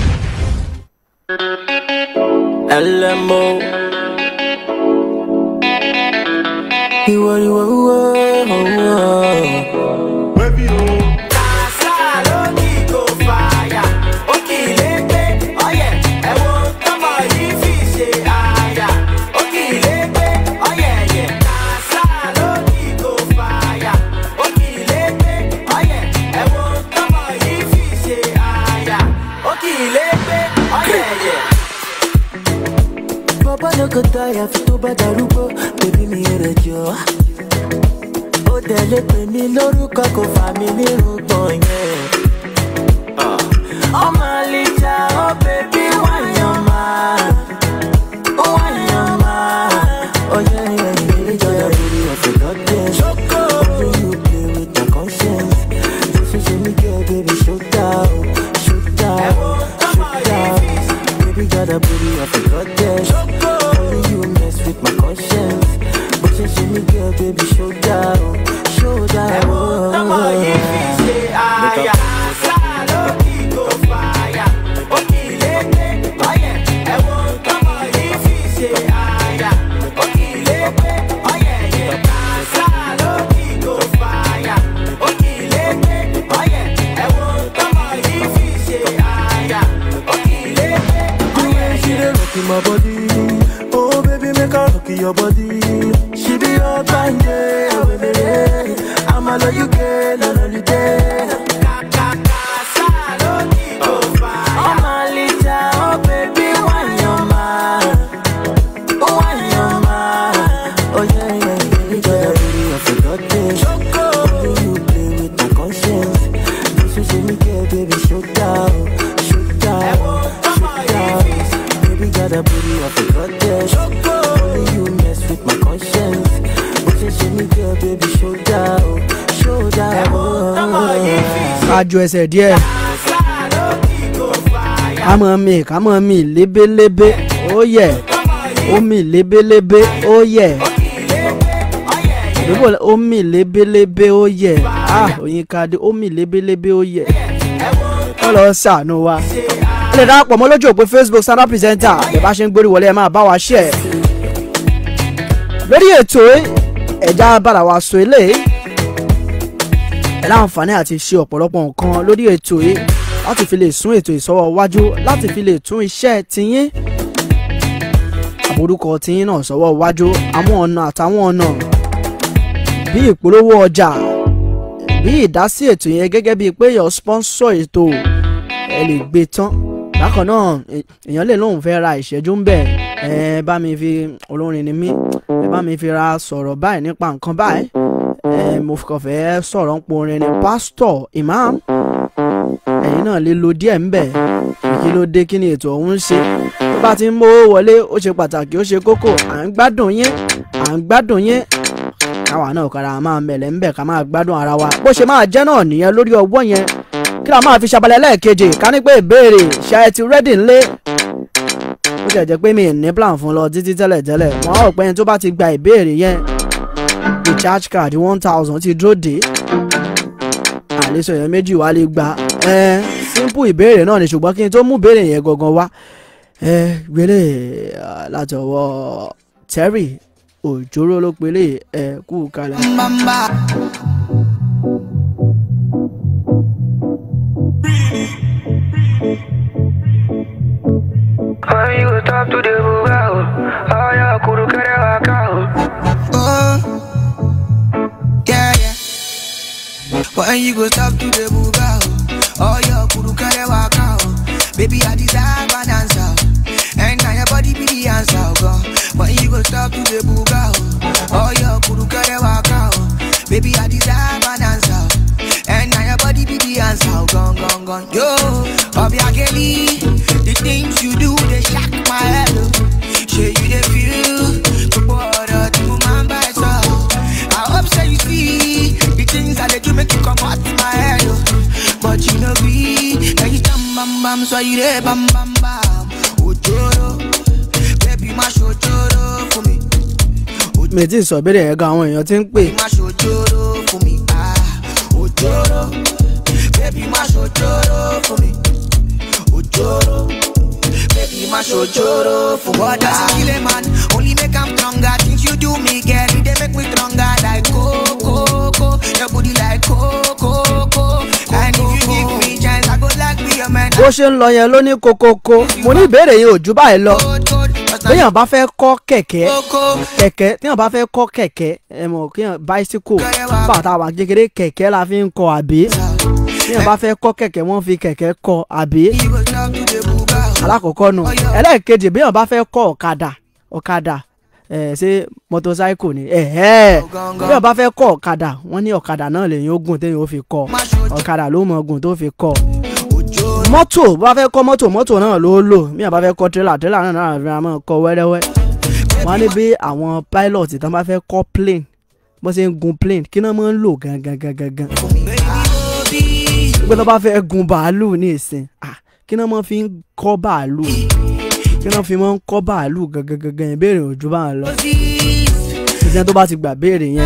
LMO. Iwo, iwo, iwo, iwo. bàbá no go tire fi tó bá darúgbó bèbí mi rẹ̀ jọ. ó tẹ̀lé pè mí lórúkọ kò fà mí nírúgbọ̀n yẹn. ọmọ àlìjà ó bèbí wáyàn máa ó wáyàn máa. ó yẹ ẹyẹ ìjọba lórí ọ̀fẹ́ lọ́dẹ̀. only you play with my conscience. bó ṣe ṣe mí kẹ́ baby show down show down show down. Baby got a booty of a goddess. Only you mess with my conscience. But you see me girl, baby, show down, show down. The way she dey rock in my body, oh baby, make her rock in your body. She be all fine, yeah, baby. I'ma love you, girl, on holiday. Ọmọ Alija, oh baby, why your man? Oh, why your man? Oh yeah, yeah, yeah. You got a booty of a goddess. Only you play with my conscience. This is me, girl, baby, show down, show down, show down. Baby got a booty of a goddess. Only you mess with my conscience. This is me, girl, baby, show down, show down. kájú ẹsẹ̀ díẹ̀ ká mọ̀ mí ká mọ̀ mí lébélébé ó yẹ ó mì lébélébé ó yẹ ìdúgbò ó mì lébélébé ó yẹ ah oyin kadé ó mì lébélébé ó yẹ wọ́n lọ sànù wa ẹ lè darapọ̀ mọ́ lójú òpó facebook stand up presenter ẹ bá ṣe ń gbórí wọlé ẹ máa bá wa ṣe ẹ lórí ètò ẹ̀já bára wa sọ eléyìí ẹ láǹfààní àti ṣe ọ̀pọ̀lọpọ̀ nǹkan lórí ètò yìí láti fi lè sún ètò ìsọwọ́ wájú láti fi lè tún iṣẹ́ tiyín àbórúkọ tiyín náà sọwọ́ wájú àwọn ọ̀nà àtàwọn ọ̀nà bí ìpolówó ọjà bí ìdásí ètò yẹn gẹ́gẹ́ bíi pé yọ sponsor ètò ẹ lè gbé tán bákan náà è- èèyàn lè lóun fẹ́ ra ìṣẹ́jú ń bẹ̀ ẹ bá mi fi olórin ni mí ẹ bá mi fi ra sọ̀rọ̀ báyìí nípa nǹkan báyìí ẹ mo kàn fẹ́ sọ̀rọ̀ ń po orin ni pásítọ̀ imam ẹ̀yin náà lè lo díẹ̀ ń bẹ̀ kí ló dé kí ni ètò ọ̀hún ń ṣe tó bá ti ń mówó wọlé ó ṣe pàtàkì ó ṣe kókó à ń gbádùn yín à ń gbádùn yín káwa náà kára máa mẹ̀lẹ́ ń bẹ̀ ká máa gbádùn ara wa bó ṣe máa jẹ́ náà nìyẹn lórí ọwọ́ yẹn kí la máa fi ṣabalẹ̀ lẹ́ẹ̀kejì ká ní pé ìbéèrè ṣe ẹ ti rẹ́dì ńlé ó jẹ́ jẹ́ pé mi ì ní plan fún lọ títí tẹ́lẹ̀ tẹ́lẹ̀ wọ́n á rò pé ẹni tó bá ti gba ìbéèrè yẹn recharge card one thousand ti dúró dé àlesọ yẹn méjì wá lè gba ẹ simple ìbéèrè náà ni ṣùgbọ́n kí n tó mú ìbéèrè yẹn gangan wá ẹ gbélé ah, láti ọwọ́ terry òjòrò ló pelé ẹ kú kalẹ̀. When you go talk to the bugao, oh yeah, kuru kere wakao. Oh, yeah, yeah. When you go stop to the buga, oh, your kuru kare waka, oh. Baby, I deserve an answer, and now your body be the answer, oh, God. When you go stop to the buga, oh, oh, your kuru kare waka, oh. Baby, I deserve an answer, and now your body be the answer, oh, gone, gone, gone. Yo, Bobby Akeli, the things you do, they shock my head, oh. Say you they feel, but what do you man by so? I sọ ire bam bam bam. Ojoro, baby má ṣojoro fún mi. mi ti sọ ìbéèrè yẹn gan àwọn èèyàn ti ń pè Má ṣojoro fún mi. Ah, ojoro, baby má ṣojoro fún mi. Ojoro, baby má ṣojoro fún mi. What does it kill a man? Only make am stronger. Things you do me, girl, it dey make me stronger. Like coco, coco, your booty like coco, coco. And if you give me chance, I go like be your man. bó ṣe ń lọ yẹn ló ní kokoko mo ní ìbéèrè yìí ò ju báyìí lọ téèyàn bá fẹ́ kọ́ kẹ̀kẹ́ kẹ̀kẹ́ téèyàn bá fẹ́ kọ́ kẹ̀kẹ́ ẹ mọ̀ kéèyàn bicycle bá tá a wà kékeré kẹ̀kẹ́ la fi ń kọ́ àbí téèyàn bá fẹ́ kọ́ kẹ̀kẹ́ wọ́n fi kẹ̀kẹ́ kọ́ àbí alákọ̀ọ́kọ́ nù ẹlẹ́ẹ̀kejì béèyàn bá fẹ́ kọ́ ọ̀kadà ọ̀kadà ẹ̀ ṣé motorcycle ni ẹ̀hẹ́ béèyàn bá fẹ́ kọ́ ọ̀kadà wọ́n ní ọ̀kadà náà lèyìn ó gùn téèyàn ó fi kọ́ ọ̀kadà ló mọ̀ gùn tó fi kọ́ mọ́tò bá fẹ́ kọ́ mọ́tò mọ́tò náà ló lò bí àbá fẹ́ kọ́ tírélà tírélà náà náà fi máa kọ́ wẹ́rẹ́wẹ́ wọ́n á ní bí àwọn pilot tán bá fẹ́ kọ́ plane bó ṣe ń gun plane kí náà máa ń lò gangan gangan gan pé tó bá fẹ́ gun bàálù ní ìsìn ah, kí náà máa fi ń kọ́ bàálù kí náà fi máa ń kọ́ bàálù gangan gangan yẹn béèrè òjú bá ń lọ ìṣẹ́ tó bá ti gbà béèrè yẹn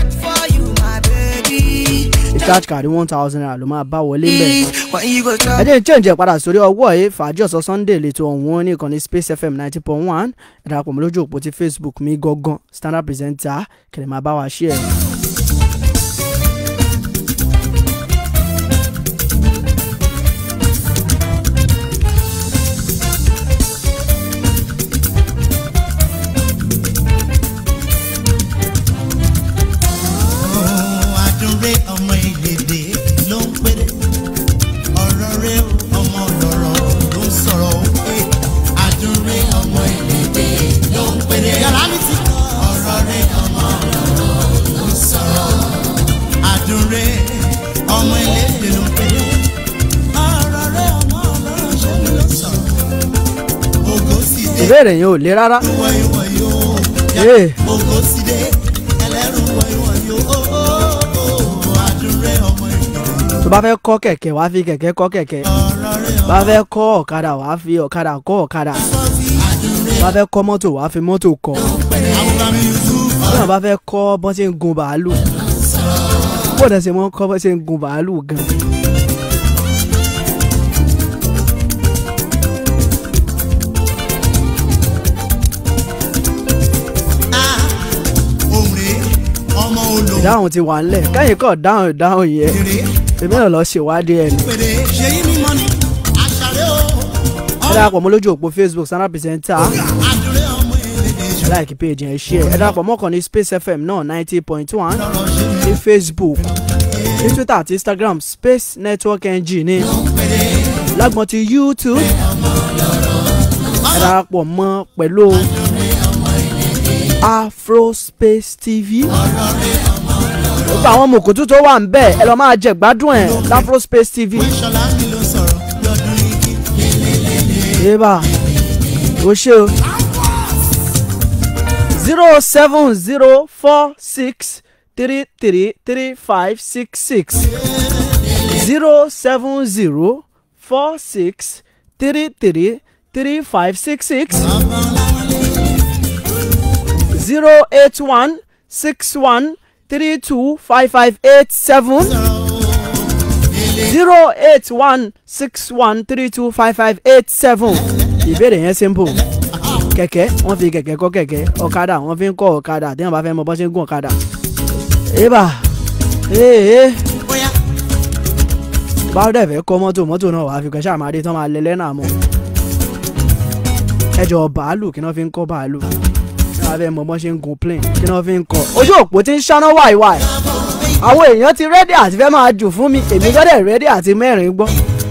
recharge card one thousand naira ló máa bá wọlé bẹ́ẹ̀ When you go stop, ẹ jẹ́ change ẹ̀ padà sórí ọwọ́ yìí fàájì ọ̀sán sunday lẹ́tọ̀ ọ̀hún ní ìkànnì space fm ninety point one ẹ darapọ̀ mọ́ lójú òpó ti facebook mi gangan standard presenter kẹ̀lẹ́ máa bá wa ṣe ẹ̀. àdúré ọmọ ìgbèdè ló ń péré ọ̀rọ̀ rẹ ọmọ lọ̀rọ̀ ló ń sọ̀rọ̀ ó pé àdúré ọmọ ìgbèdè ló ń péré yàrá mi ti kọ́ ọ̀rọ̀ rẹ ọmọ lọ̀rọ̀ ló ń sọ̀rọ̀ àdúré ọmọ ìlédè ló ń péré ọ̀rọ̀ rẹ ọmọ lọ̀rọ̀ ṣe ló ń sọ̀rọ̀ ògo sì dé ìbéèrè yẹn ò le rárá ìwọ ìwọ yóò Ee. ògo sì dé ẹlẹ́rù ìwọ ìwọ yóò àdúré ọmọ ìgbèdè. tó bá fẹ́ kọ́ kẹ̀kẹ́ wàá fi kẹ̀kẹ́ kọ́ kẹ̀kẹ́ bá fẹ́ kọ́ ọ̀kadà wàá fi ọ̀kadà kọ́ ọ̀kadà bá fẹ́ kọ́ mọ́tò wàá fi mọ́tò kọ́ bí bá fẹ́ kọ́ bọ́n ṣe ń gun bàálù bó dẹ̀ ṣe mọ́ kọ́ bọ́n ṣe ń gun bàálù gan. ọmọ olówó ìdáhùn ti wà ńlẹ̀ kẹ́yìn kọ́ dáhùn ìdáhùn yẹn èmi náà lọ ṣèwádìí ẹ̀ ní. pèrè ṣe yí mímọ́ ni àṣàrẹ́ o ẹ darapọ̀ mọ́ lójú òpó facebook standard presenter àdúrẹ́ ọmọ èdè ẹ láìkí page yẹn ṣe ẹ darapọ̀ mọ́ kàn ní space fm náà ninety point one ní facebook ní twitter àti instagram space network ng ní lágbọ́n ti youtube ẹ darapọ̀ mọ́ pẹ̀lú afrospace tv gbogbo àwọn mòkútù tó wà ń bẹ̀ ẹ lọ́ọ́ máa jẹ gbádùn ẹ̀ láfrospace tv. ṣọlá mi ló sọ̀rọ̀ lọ́dún igi Eba, o ṣe o. zero seven zero four six three three three five six six zero seven zero four six three three three five six six zero eight one six one three two five five eight seven zero eight one six one three two five five eight seven ìbéèrè yẹn simple kẹ̀kẹ́ wọ́n fi kẹ̀kẹ́ kọ́ kẹ̀kẹ́ ọ̀kadà wọ́n fi ń kọ́ ọ̀kadà tí wọ́n bá fẹ́ mọ bọ́ ṣe ń gún ọ̀kadà. eba ee báwo dẹ̀ fẹ́ kọ́ mọ́tò mọ́tò náà wàá fi kẹ́ ṣáà máa dé tán máa lẹ lẹ́nà mọ́ ẹjọ́ bàálù kí wọ́n fi ń kọ́ bàálù tí wọ́n fẹ́ mọ bọ́ ṣe ń gun plane kí wọ́n fi ń kọ́ ojú òpó ti ń ṣáná wáìwáì àwọn èèyàn ti rẹ́dí àti fẹ́ máa jù fún mi èmi gbọ́dọ̀ rẹ́dí àti mẹ́rin gbọ́.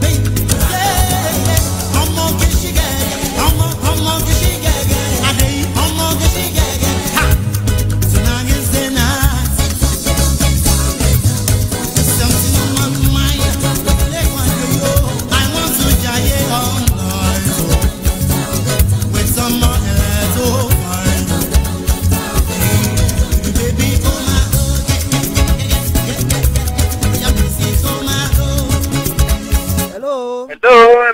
ọmọ kìsì gẹ̀gẹ̀ ọmọ ọmọ kìsì gẹ̀gẹ̀ adéyí ọmọ kìsì gẹ̀gẹ̀ ha tonight is the night something on my mind lẹ́kọ̀ọ́ àjọyọ̀ I want to jayé all night with some more ẹ̀ tó fine baby come out. Yeah, yeah, yeah, yeah, yeah, yeah, yeah, yeah, yeah, yeah, yeah, yeah, yeah, yeah, yeah,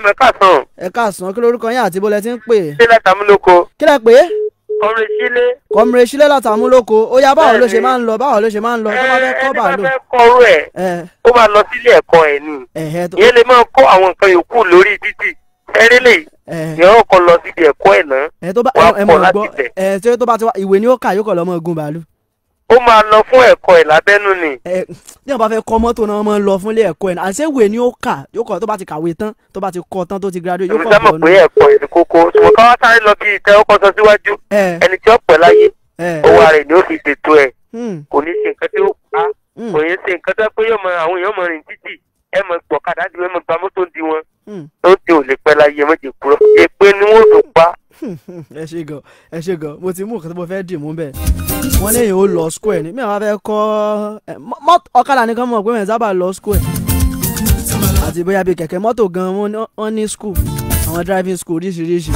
ẹ káàsán ẹ káàsán kí lorúkọ yín àti bólẹ̀ ti ń pè. ṣé látàmúlòkọ kí lẹ pé ọrẹ sílé kọmire sílẹ̀ látàmúlòkó ó yá báwo ló ṣe Bẹ́ẹ̀ni. máa ń lọ báwo ló ṣe máa ń lọ tó bá fẹ́ kọ́ ẹni bá bàálù. fẹ́ kọ́rú ẹ̀ ẹ ó máa lọ sílé ẹ̀kọ́ ẹ̀ ni ẹ̀hẹ́ tó ìyẹn lè máa kọ́ àwọn nǹkan yòókù lórí títì ẹrẹ́lẹ̀ ẹ̀ ìyẹn ó kọ́ lọ síbi ẹ̀kọ́ ẹ̀ náà ẹ̀ tó bá wàá ẹ kọ́ mọ̀ láti gbọ́ bẹ̀. ẹ̀ tí tó bá ti wá ìwé ni ó kà yóò kọ̀ lọ́mọ ogun bàálù. ó máa lọ fún ẹ̀kọ́ ẹ̀ lábẹ́nú ni ẹ tí wọn bá fẹ́ kọ́ mọ́tò náà máa ń lọ fúnlé ẹ̀kọ́ ẹ̀ náà àṣẹ ìwé ni ó kà yóò kọ́ tó bá ti kàwé tán tó bá ti kọ́ tán tó ti graduate yóò èmi kọ́ sá mọ̀ bọ̀ pé ẹ̀kọ́ ẹ̀ ní kókó ṣùgbọ́n káwá sáré lọ bí ìtẹ́ ọkọ̀ sọ síwájú ẹ̀ ẹni tí ó pẹ́ láyé ẹ̀ owó rẹ̀ ni ó fi ṣètò ẹ̀ hmm, kò ní ṣe nǹkan tí ó pa hmm, kò ní ṣe nǹkan tó pé yóò mọ àwọn èèyàn mọ rìn títì ẹ mọ gbọ̀kadà ju ẹ mọ gba mọ́tò di wọn hmm. tó ti ò lè pẹ́ láyé méje kúrò èpè ni wọ́n tó pa ẹ ṣe gan ẹ ṣe gan mo ti mú nǹkan tí mo fẹ́ dì mú bẹ́ẹ̀ wọ́n léyìn ó lọ square ni mi àwọn fẹ́ kọ́ ẹ, mọ́- mọ́- ọ̀kadà nìkan mọ̀ pé mẹ́rin sábà lọ square àti bóyá bíi kẹ̀kẹ́ mọ́tò gan wọ́n ní- wọ́n ní school àwọn driving school oríṣiríṣi.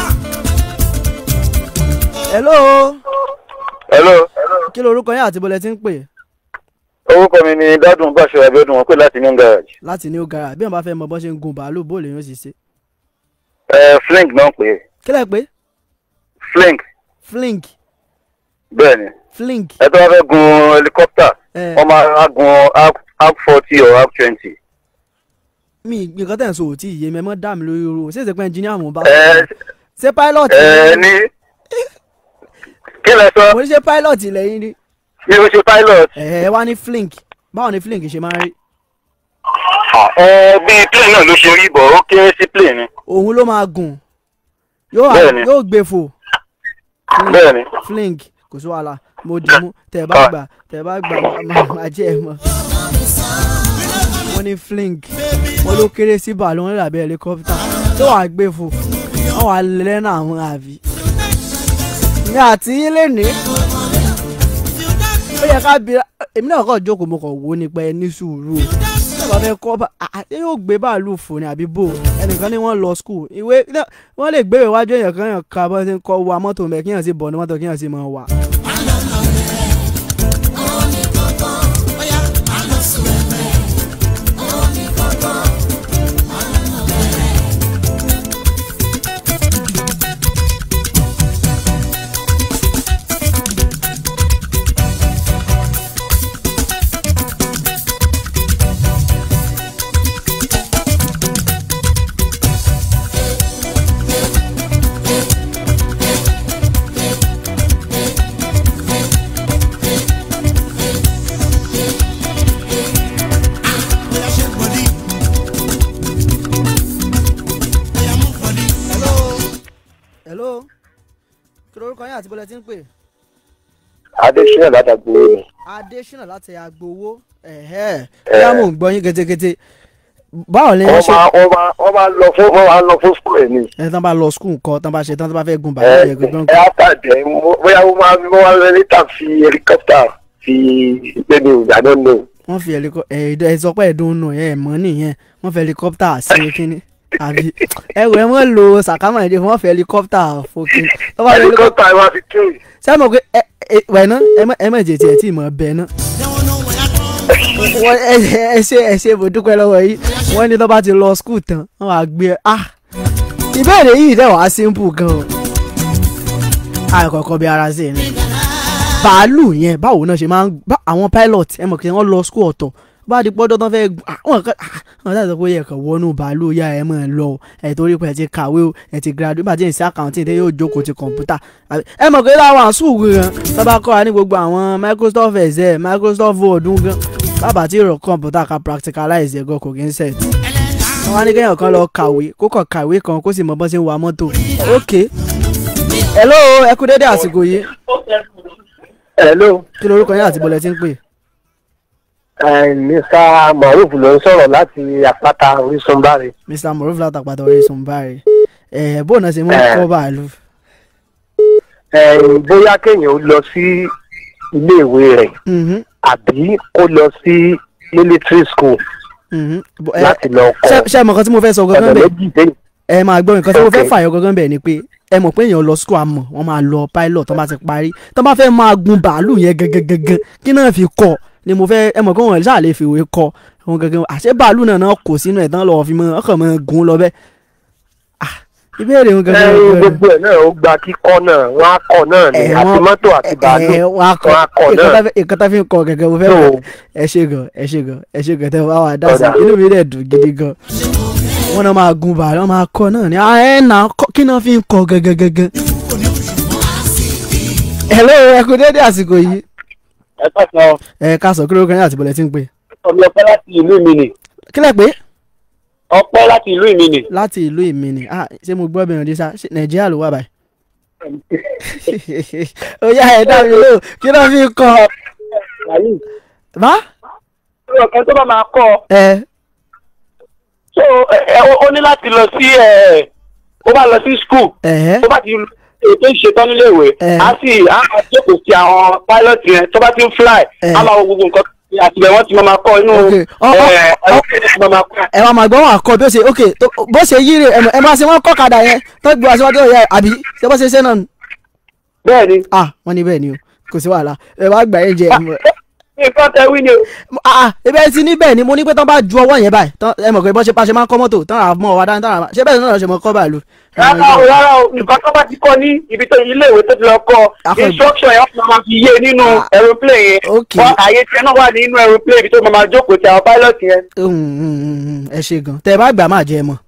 hello hello kí lorúkọ yín àti bọ́lẹ̀ tí ń pè orúkọ mi ni dádùn báṣọ abiodun wọn pè láti new garage láti new garage bí wọ́n bá fẹ́ mọ bọ́ ṣe ń gun bàálù bóòlù yóò sì ṣe. ẹ flink náà pè é kílẹ̀ pé flink flink bẹ́ẹ̀ ni flink ẹ tó bá fẹ́ gun helicopter ẹ wọ́n máa gun app forty or app twenty. mi nǹkan tẹ̀ ń sọ òtí ìyé mi ẹ mọ́ dá mi lórí ro ṣé ìṣèpẹ́ engineer mo bá ẹ ṣé pilot ẹ ní kí lẹ sọ mo ní ṣe pilot lẹ́yìn ni bí o ṣe pilot ẹ wá ní flink báwo ni flink ṣe máa ń rí ẹ bí plane náà ló ṣe rí bọ̀ ó kéré sí plane ni òun ló máa gùn yóò wá- Bẹ́ẹ̀ni. yóò gbé fò bẹ́ẹ̀ ni flink kò sí wàhálà mo dì mú tẹ bá Ah. gbà tẹ bá gbà má- má- má jẹ́ ẹ mọ́ wọ́n ní flink wọ́n ló kéré sí bàálù wọn dàbí helicopter tó wàá gbé fò wọ́n wàá lẹ́nà àwọn àbí. ní àti yín lè ní ó yẹ ká bí èmi náà kàn jókòó mo kàn wò ó nípa ẹ ní sùúrù o tí wọ́n fẹ́ kọ́ bá ṣé yóò gbé bàálù fò ní àbí bò ẹnìkan ní wọ́n lọ skul ìwé náà wọ́n lè gbé ìwájú èèyàn kan yàn ká bọ́ sí ń kọ́ wa mọ́tò mẹ́ kíyàn sí bọ̀ ní mọ́tò kíyàn sí mọ́ wà. hello kí lorúkọ yín àti bọ́lẹ̀ tí ń pè. adesina ládàgbò ni adésínà láti agbowó ẹ̀hẹ́ bóyá mò ń gbọ́ yín ketekete báwo ni wọ́n wọ́n ṣe máa wọ́n máa wọ́n máa lọ fún wọ́n máa lọ fún school ẹ̀ ni ẹ tán bá lọ skul nǹkan tán bá ṣe tán tán bá fẹ́ gun ẹ bàálù yẹn gangan ẹ àtàjẹ bóyá wọ́n máa wọ́n máa lọ níta fi helicopter fi gbé mi ìgbà náà nù. wọ́n fi helicopter ẹ̀ ẹ̀ sọ pé ẹ̀dùn nù ẹ̀ mọ́ nìyẹn wọ́n fi helicopter sí kínní àbí ẹ wò ẹ mọ́ lo sàkámà èdè wọ́n fi helicopter fòkìn tó bá fi helicopter helicopter wa fi tún sẹ́mo pé ẹ ẹ wẹ̀ ná ẹ mọ̀ ẹ mọ̀ jẹ̀ tiẹ̀ tí ì mọ̀ bẹ́ẹ̀ ná. wọ́n ẹ ẹ ṣe ẹ ṣe mo dúpẹ́ lọ́wọ́ yìí wọ́n ní tó bá ti lọ skul tán wọ́n wá gbé ẹ ah ìbéèrè yìí dẹ̀ wá simple gan o àìkọ̀kọ̀ bí ara sí ni bàálù yẹn báwo náà ṣe máa ń bá àwọn pilot ẹ mọ̀ kí wọ́n lọ skul ọ̀tọ̀ bá di pọ́jọ́ tán fẹ́ gùn àwọn kan àwọn táyà sọ pé yẹ kàn wọnú bàálù yá ẹ mọ̀ ẹ lọ o ẹ torí pé ẹ ti kàwé o ẹ ti graduate bá ti ń sí accounting tẹ yóò jókòó ti kọ̀ǹpútà àbí- ẹ mọ̀ pé láwọn àsùnwò gan tọ́ba kọ́ wa ní gbogbo àwọn microsoft excel microsoft word gan bàbá tí ìrọ̀ kọ̀ǹpútà ká practicalize ẹ̀ gan kò kí ń set wọ́n á ní kéèyàn kan lọ kàwé kó kàn kàwé kan kó sì mọ bọ́n ṣe ń wa mọ́tò ok hello ẹ kú dédé àsìkò yìí hello kí lorúkọ yín àti bọ́lẹ̀ tí ń pè mr maruf ló ń sọ̀rọ̀ láti àpáta orísun báre. mr moruf látàpàtà orísun báyìí ẹ̀ bóun náà ṣe mú Eh. kọ́ bàálù bóyá kéèyàn ó lọ sí iléèwé rẹ̀ Mhm, àbí kó lọ sí military school mhm. Bó- ẹ- láti lọ ṣé kọ́ ṣé ẹ mọ̀ nǹkan tí mo fẹ́ sọ gangan ọ̀nà bẹ́ẹ̀ méjì dé. ẹ máa gbọ́ nǹkan tí mo fẹ́ Ok. fàyọ gangan bẹ́ẹ̀ ni pé ẹ mọ̀ pé èèyàn lọ school àmọ́ wọ́n máa lọ pilot tó bá ti parí tó bá fẹ́ máa gun bàálù yẹn gangan gangan kí náà fi kọ́ ni mo fẹ́ ẹ mọ̀ pé wọ́n ṣáà lè fìwé kọ́ wọn gangan àṣẹ bàálù náà náà kò sínú ẹ̀ tán lọ́wọ́ fi mọ́ ọkàn mọ́ gun lọ bẹ́ẹ̀ ìbéèrè ń gangan ẹyin gangan. gbogbo ẹ̀ náà ó gba kíkọ́ náà wọ́n á kọ́ náà ni Ẹ, àti wọ́n- mọ́tò àti bàálù ẹ wọ́n á kọ́ wọ́n á kọ́ nǹkan náà. tá fi- nǹkan tá fi ń kọ gẹ́gẹ́ mo fẹ́ So- mọ̀ ẹ ṣe gan ẹ ṣe gan ẹ ṣe gan tẹ wá wà dá sí Ọ̀dà. inú mi dẹ̀ dùn gidi gan wọ́n náà máa gun bàálù wọ́n máa kọ́ náà ni ah, ẹ nà kọ́- kí náà fi ń kọ gẹ́gẹ́ gẹ́gẹ́. hello ẹ kú dédé àsìkò yìí ẹ pàṣẹ ẹ ká sọ kí ló kàn yín àti bọ̀lẹ̀ tí ń pè. ọmọ ọpẹ́ láti ìlú ìmìnì kílẹ̀ pé ọpẹ́ láti ìlú ìmìnì. láti ìlú ìmìnì ah ṣé mo gbọ́ bẹ̀rẹ̀ dé sá ṣé nàìjíríà ló wà báyìí. ó yá ẹ dá mi lóhùn kí náà fi ń kọ. bá ọ̀kan tó bá máa kọ́ ọ ẹ so ẹ ẹ, ó ní láti lọ sí ẹ ó bá lọ sí school ẹ tó bá ti ètò ìṣetán nílé ìwé Eh. á sì á máa jókòó sí àwọn pilot yẹn tó bá ti ń fly Eh. á máa wo gbogbo nǹkan àtìgbẹ́ wọn ti máa máa kọ́ inú Ok. Ọ- ọ- ẹ ayọ́kẹ́lẹ́ ti máa máa kọ́. ẹ wá máa gbọ́ wọn àkọ́ bí ó ṣe ok tó- bó ṣe yí rè ẹ mọ̀- ẹ máa ṣe wọ́n kọ́ kadà yẹn tó gbé wá síwájú ọ̀yà àbí ṣé bó ṣe ṣe náà nù. bẹ́ẹ̀ ni ah wọ́n ní bẹ́ẹ̀ ni o kò sí wàhálà ẹ wá gbà yẹn jẹ ẹ mọ̀- nǹkan tẹ wí ni o. ah ah ebe ẹ ti ní bẹ́ẹ̀ ni mo ní pé tán bá ju ọwọ́ yẹn báyìí tán ẹ mọ̀ pé bọ́n ṣe pa ṣe máa ń kọ́ mọ́tò tán àmọ́ ọ̀wá dání tán àmọ́ ṣé bẹ́ẹ̀ náà ṣe mọ́ kọ́ bàálù. rárá o rárá o nǹkan tó bá ti kọ́ ní ibi tó ilé ìwé tó ti lọ kọ́ Akọ- instruction yẹn wọ́n máa fi yé nínú Ah. aeroplane yẹn Ok. wọ́n àyè tiẹ̀ náà wà nínú aeroplane ibi tó máa máa jókòó ti àwọn pilot yẹn. Mm, mm, mm, mm, ẹ ṣe gan tẹ ẹ bá gbà máa jẹ ẹ mọ.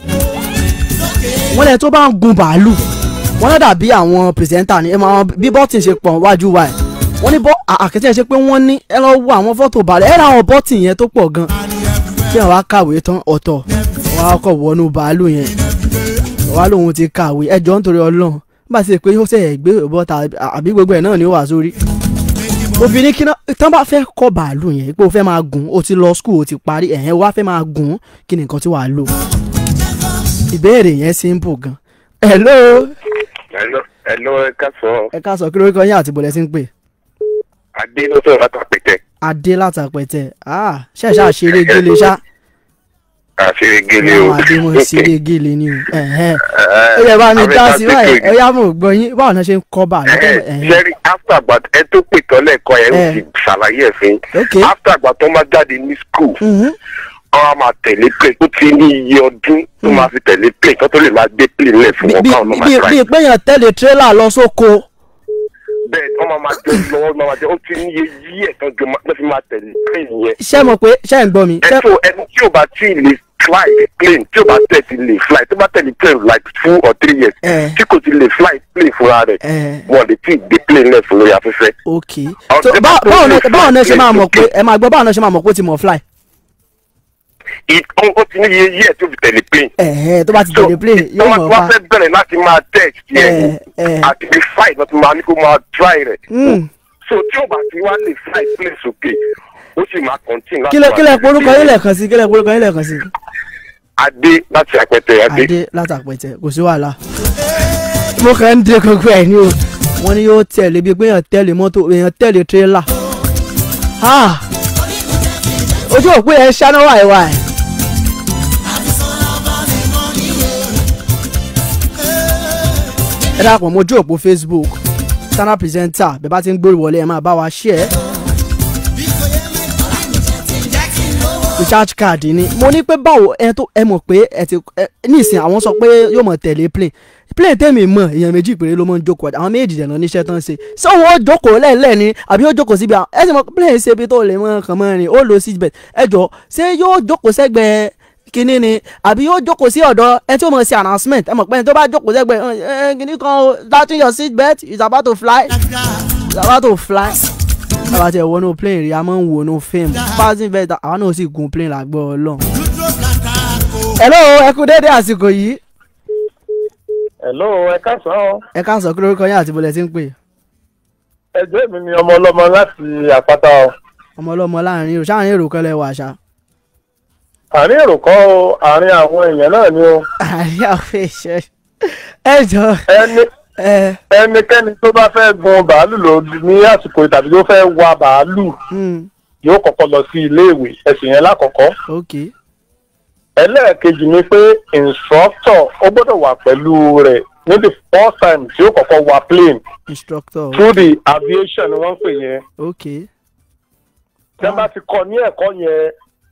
wọ́n lẹ tó bá ń gun bàálù wọ́n lọ dàbí àwọn pìrìsẹ́ńtà ni ẹ máa bí bọ́tì ṣe pọ̀ wájú wa ẹ̀ wọ́n ní bọ́ àkẹ́tẹ́ ṣe pé wọ́n ní ẹ lọ wo àwọn fọ́tò bàálù ẹ ra àwọn bọ́tì yẹn tó pọ̀ gan bí àwọn akàwé tán ọ̀tọ̀ wọ́n á kọ̀ wọnú bàálù yẹn wọ́n á lóun ti kàwé ẹjọ́ nítorí ọlọ́run bá ti ṣe pé ó ṣe gbé bọ́tà àbí gbogbo ẹ̀ náà ni ó wà sórí obìnrin kí náà tán bá fẹ́ kọ́ bàálù yẹn pé o fẹ́ máa gùn o ti lọ skul o ti parí ẹ̀hẹ́n wá fẹ́ máa gùn kí ni nǹkan tí wàá lò ìbéèrè yẹn simple gan hello ẹ̀lọ́ ẹ̀lọ́ ẹ ká sọ ẹ ká sọ kí lórúkọ yín àti bọ̀lẹ̀ sí ń pè adé ló sọ̀rọ̀ láti àpẹtẹ adé látàpẹ̀tẹ̀ ah ṣẹ̀ṣà ṣeré gélé ṣá àṣírí gélé o. àwọn adé mọ̀ ṣeré gélé ni o ẹ̀hẹ́n ó yẹ bá mi dá sí báyìí ẹ yá mọ̀ gbọ́ yín báwo náà ṣe ń kọ́ bàálù ẹ̀hẹ́n sẹ́rí after àgbà ẹ tó pè tọ́lẹ̀ kọ́ ẹ ó Eh. ti ṣàlàyé ẹ̀ fún ok yín after àgbà tó máa jáde ní school mhm, wọ́n á máa tẹ̀lé plane ó ti ní iye ọdún tó máa fi tẹ̀lé plane kó tó lè máa gbé plane lẹ̀ fún bí wọn bí káwọn náà máa bí try. bí péyàn tẹ̀lé tírélà lọ sóko bẹ́ẹ̀ wọ́n máa máa jẹ́ lọ́wọ́ máa máa jẹ́ ó ti ní iye yí ẹ̀ tán jọ máa fi máa tẹ̀lé plane yẹn. ṣé mọ̀ pé ṣé ń gbọ́ mi ẹ ṣé tó ẹni tí ò bá tí ì lè fly plane tí ò bá tẹ̀ ti lè fly tó bá tẹ̀lé plane like two or three years Eh. tí kò ti lè fly plane fúnra rẹ̀ Eh. wọn lè tí ì gbé plane lẹ̀ fún lórí afẹ́fẹ́. ok Àwọn so tẹ́ bá bá- tó báwo lè náà báwo náà ṣe fly máa mọ̀ pé plane ẹ máa gbọ́ báwo náà ṣe máa mọ̀ pé ó ti mọ̀ fly It- ó ó ti ní iye yí ẹ̀ tó fi tẹ̀lé plane. ẹ̀hẹ́ tó bá ti tẹ̀lé plane yóò mọ̀ wọ́n fa fẹ́ bẹ̀rẹ̀ láti máa text Eh, yẹn eh. àti bí fly náà ti máa ní kó máa try rẹ̀. Mm. so tí ò bá ti wá lè fly plane sókè ó sì máa continue láti kílẹ̀ máa kílẹ̀ tẹ̀lé porúkọ plane. yín lẹ́ẹ̀kan sí kílẹ̀ porúkọ yín lẹ́ẹ̀kan sí. adé láti àpẹtẹ adé. adé látàpẹ̀tẹ̀ kò sí wàhálà. mo kàn ń dé gbogbo ẹ̀ ní o wọ́n ní yóò tẹ̀lé bíi pé èèyàn tẹ̀lé mọ́tò èèyàn tẹ̀lé tírélà. Ah! ojú òpó yẹn ṣáná wàìwà ẹ̀. ẹ dàpọ̀ mojú òpó facebook standard presenter bẹ́ẹ̀ bá ti ń gbórí wọlé ẹ máa bá wa ṣí ẹ́. recharge card ni mo ní pé báwo ẹ tó ẹ mọ̀ pé ẹ ti ẹ nísìn àwọn sọ pé yóò mọ̀ tẹ̀lé plane plane tẹ̀mí mọ̀ èèyàn méjì péré ló mọ̀ ń jókòó àwọn méjì dẹ̀ náà níṣẹ́ tán ṣe ṣé òun ó jókòó lẹ́ẹ̀lẹ́ ni àbí ó jókòó síbi àwọn ẹ sì mọ̀ plane ṣe ibi tó lè mọ̀ kàn mọ́ rìn ó lo seat belt ẹ jọ ṣé yóò jókòó sẹ́gbẹ̀ẹ́ kínní ni àbí yóò jókòó sí ọ̀dọ̀ ẹ tí ó mọ̀ sí announcement ẹ mọ̀ pé ẹni tó bá jókòó sẹ́gbẹ̀ẹ́ ẹ ẹ kínní kan o latin your seat belt is about to fly is about to fly àwa ti ẹ̀ wọnú plane rí a máa ń wọnú fíìmù passing vet àwa náà sì gun plane làgbọ́ ọlọ́run. hello ẹ kú dédé àsìkò yìí hello ẹ káàsán o ẹ ká sọ kí lórúkọ yín àti bọ́lẹ̀ tí ń pè ẹjọ́ mi ni ọmọ ọlọ́mọ láti àpáta o ọmọ ọlọ́mọ láàrin èrò sáàrin èrò kan lẹ wà ṣá. àárín èrò kọ́ o àárín àwọn èèyàn náà ni o àárín àwọn èèyàn ẹ jọ ẹni ẹ ẹnikẹ́ni tó bá fẹ́ gun bàálù ló ní àsìkò yìí tàbí tó fẹ́ wa bàálù hmm, yóò kọ́kọ́ lọ sí iléèwé ẹ̀sìn yẹn lákọ̀ọ́kọ́ ok ẹlẹ́ẹ̀kejì ni pé instructor ó gbọ́dọ̀ wà pẹ̀lú rẹ̀ ní the first time tí ó kọ́kọ́ wa plane instructor through the aviation ni wọ́n ń pè yẹn ok tí wọ́n bá ti kọ́ ní ẹ̀kọ́ yẹn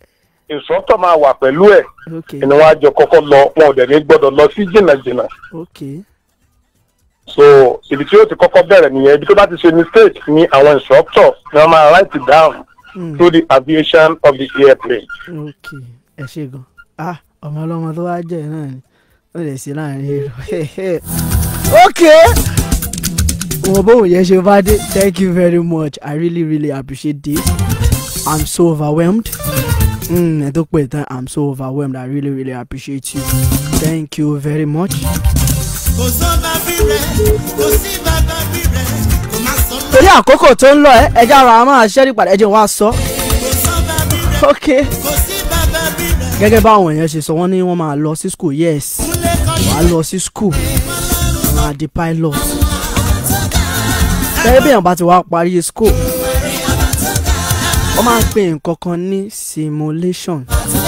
instructor máa wà pẹ̀lú ẹ̀ ok ni wọ́n á jọ kọ́kọ́ lọ wọn ò dẹ̀ ní gbọ́dọ̀ lọ sí jìnnàjìnnà ok so ibi tí yóò ti kọ́kọ́ bẹ̀rẹ̀ nìyẹn ibi tó bá ti ṣe mistake ni àwọn instructor ni wọ́n máa write it down Mm. through the aviation of the airplane. ok ẹ ṣe gan ah ọmọ ọlọmọ tó wá jẹ náà ni ó lè sí láàrin èrò ok wọn bóun yẹn ṣe bá dé thank you very much i really really appreciate this i'm so overwhelmed mm, ẹ tó pè tán i'm so overwhelmed i really really appreciate you thank you very much. kò sọ́ba bí rẹ̀ kò sí bàbá bí rẹ̀ kò má sọ lọ. torí àkókò tó ń lọ ẹ ẹjẹ ara wa máa ṣẹ́rí padà ẹjẹ wa sọ ok kò sí bàbá bí rẹ̀ gẹ́gẹ́ báwọn èèyàn ṣe sọ wọ́n ní wọ́n máa lọ sí school yes wàá lọ sí school wọ́n máa di pilot gẹ́gẹ́ bí èèyàn bá ti wá parí school wọ́n máa ń pè nǹkan kan ní simulation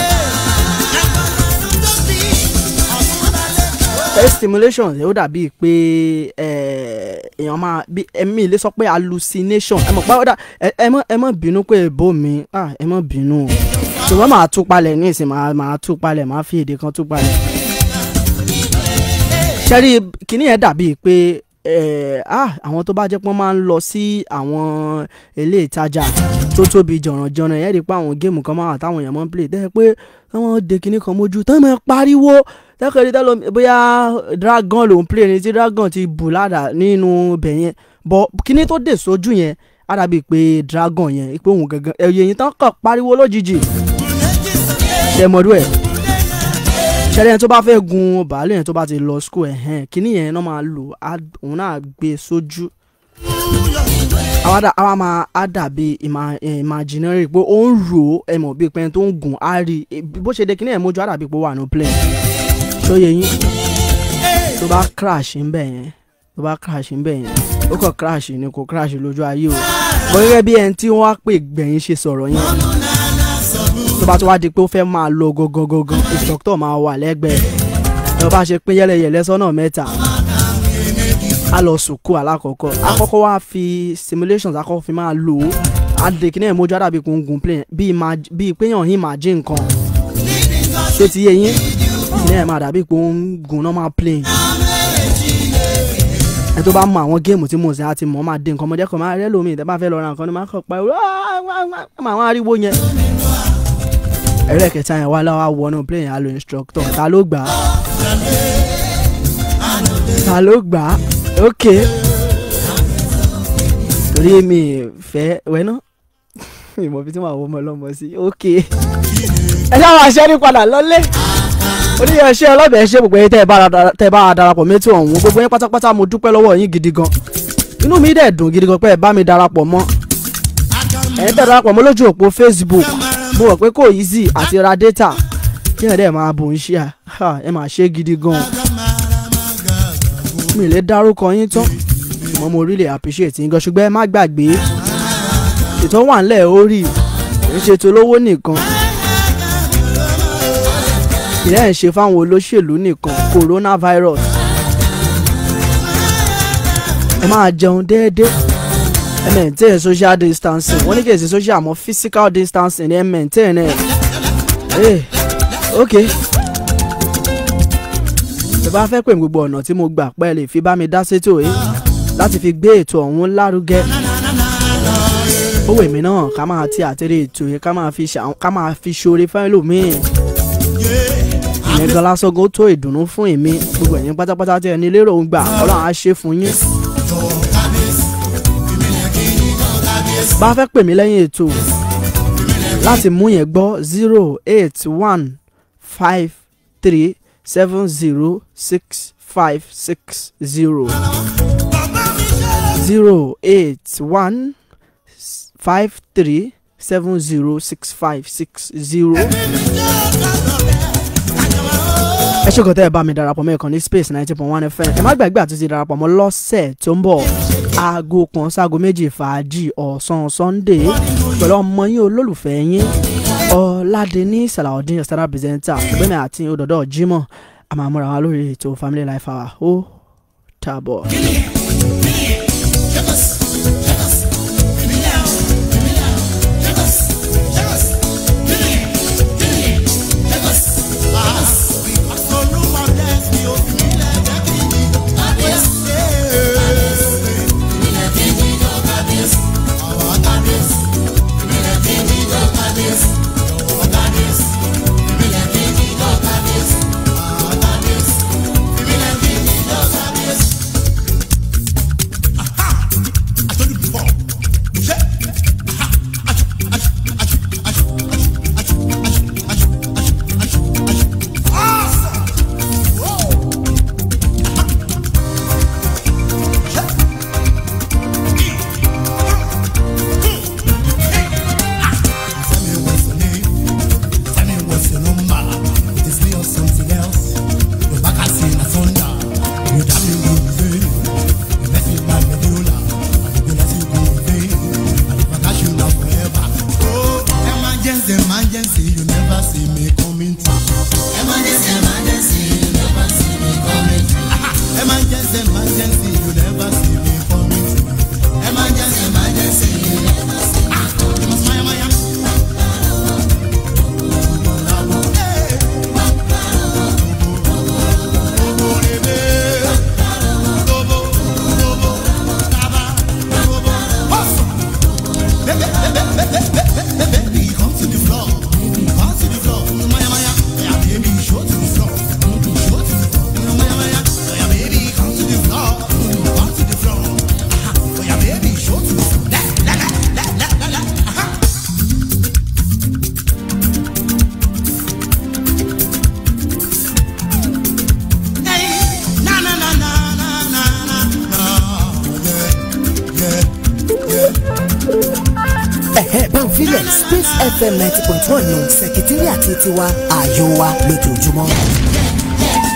ẹ stimulation ó dàbí pé ẹ, èèyàn máa bí ẹmí ilé sọ pé hallucination ẹ mọ̀ pé ó dà ẹ ẹ mọ̀ ẹ mọ̀ bínú pé èbó mi ah, ẹ mọ̀ bínú o ṣùgbọ́n màá tú palẹ̀ ní ìsìn màá màá tú palẹ̀ màá fi èdè kan tú palẹ̀. ṣẹ́rí kìíní yẹn dàbí pé ẹ, ah, àwọn tó bá jẹ́ pé wọ́n máa ń lọ sí àwọn ilé ìtajà tó tóbi jọ̀rànjọ̀ràn yẹn rí i pé àwọn géèmù kan máa wà táwọn èèyàn máa ń play tẹ́ pé wọ́n de kinní kan mójú tán máa pariwo tẹ́kọ̀ọ́ tẹ́lọ bóyá dragon lòún play ni tí dragon ti bù ládà nínú ibẹ̀ yẹn bọ̀ kinní tó dé sójú yẹn á dàbí pé dragon yẹn pé òun gangan ẹ̀yẹ yìí tán kàn pariwo lójijì ṣẹmọdú ẹ̀ ṣẹlẹ̀ yẹn tó bá fẹ́ gun bàálù yẹn tó bá ti lọ school ẹ̀hẹ́n kinní yẹn náà máa lò á- òun náà gbé sójú àwa dà- àwa máa á dàbí ima- eh, imaginary pé ó ń rò ó ẹ mọ̀ bíi pé ẹni tó ń gùn á rí i bó ṣe de kinní yẹn mójú á dàbí pé ó wà ní plane ṣóye yín tó bá crash ń bẹ̀ yẹn tó bá crash ń bẹ̀ yẹn ó kàn crash ni kò crash lójú ayé o bó gẹ́gẹ́ bí ẹni tí wọ́n á pè gbẹ̀yìn ṣe sọ̀rọ̀ yẹn tó bá tó wá di pé ó fẹ́ máa lọ gangan instructor máa wà lẹ́gbẹ̀ẹ́ ẹ bá ṣe pín yẹlẹyẹlẹ sọ́nà mẹ́ta a lọ sùkú alákọ̀ọ́kọ́ akọ́kọ́ wá fi simulations akọ́kọ́ fi máa lò ó adèkínà ìmójú àdàbí kò ń gun plane bíi imag- bíi péyàn imagine nǹkan ṣé ti yé yín ní ẹ̀ máa dàbí pé ó ń gun normal plane ẹ tó bá mọ àwọn géèmù tí mo ṣe àti mọ̀ máa dé nǹkan ọmọdé kan máa rẹ́ lómi ìtẹ́ bá fẹ́ lọ ra nǹkan ni máa kàn pa ìwé àwọn ariwo yẹn ẹ̀rẹ́ kẹta yẹn wá láwa wọnú plane yẹn á lo instructor ta ló gbà á ta ló gbà á ok torí mi fẹ́ wẹ́ná ìmọ̀ bí tí màá wọ ọmọ ọlọ́mọ sí ok ẹ ṣáà máa ṣẹ́rí padà lọ́lé oníyanṣẹ́ ọlọ́bẹ̀ ṣe gbogbo yín tẹ́ ẹ bá ra- tẹ́ ẹ bá wa darapọ̀ mẹ́tò ọ̀hún gbogbo yín pátápátá mo dúpẹ́ lọ́wọ́ yín gidi gan inú mi dẹ̀ dùn gidi gan pé ẹ bá mi darapọ̀ mọ́ ẹ̀yin tẹ́ darapọ̀ mọ́ lójú òpó facebook mo rò pé kò easy àti ra data kí ẹ̀ dẹ̀ máa bò ń ṣe à ẹ máa ṣe gidi gan mi lè dárúkọ yín tán ṣùgbọ́n mo really appreciate yín gan ṣùgbọ́n ẹ má gbàgbé ètò wà ńlẹ̀ orí kì í ṣe tolówó nìkan ìyá ẹ̀ ń ṣe fáwọn olóṣèlú nìkan coronavirus ẹ máa jẹun déédéé ẹ maintain social distancing wọ́n ní kì í ṣe social àmọ́ physical distancing ẹ maintain ẹ̀ ẹ̀ ok ẹ bá fẹ́ pè mí gbogbo ọ̀nà tí mo gbà pẹ́ lè fi bá mi dá sétò yìí láti fi gbé ètò ọ̀hún lárugẹ ó wè mí náà ká máa ti àtẹ̀lé ètò yẹn ká máa fi ṣà- ká máa fi ṣoore fún ẹlòmíì ìyẹn gan lásán gan ó tó ìdùnnú fún èmi gbogbo ẹ̀yin pátápátá tí ẹni lérò ń gbà ọlọ́run á ṣe fún yín. bá a fẹ́ pè mí lẹ́yìn ètò láti mú yẹn gbọ́ zero eight one five three seven zero six five six zero zero eight one five three seven zero six five six zero ẹ ṣèkò tẹ́ ẹ bá mi darapọ̀ mọ́ ìkànnì space ninety point one fm ẹ má gbàgbé àti ti darapọ̀ mọ́ lọ́sẹ̀ tó ń bọ̀ aago kan sáago méjì fàájì ọ̀sán sunday pẹ̀lú ọmọ yín olólùfẹ́ yín ọ̀làdẹ́ni salaudeen standard presenter ìgbẹ́mi àti òdòdó jimoh a máa múra wa lórí ètò family life hour ó tààbọ̀. filẹ̀ space fm ninety point one nù sẹ̀kítírì àti tiwa ààyò wa lójoojúmọ́.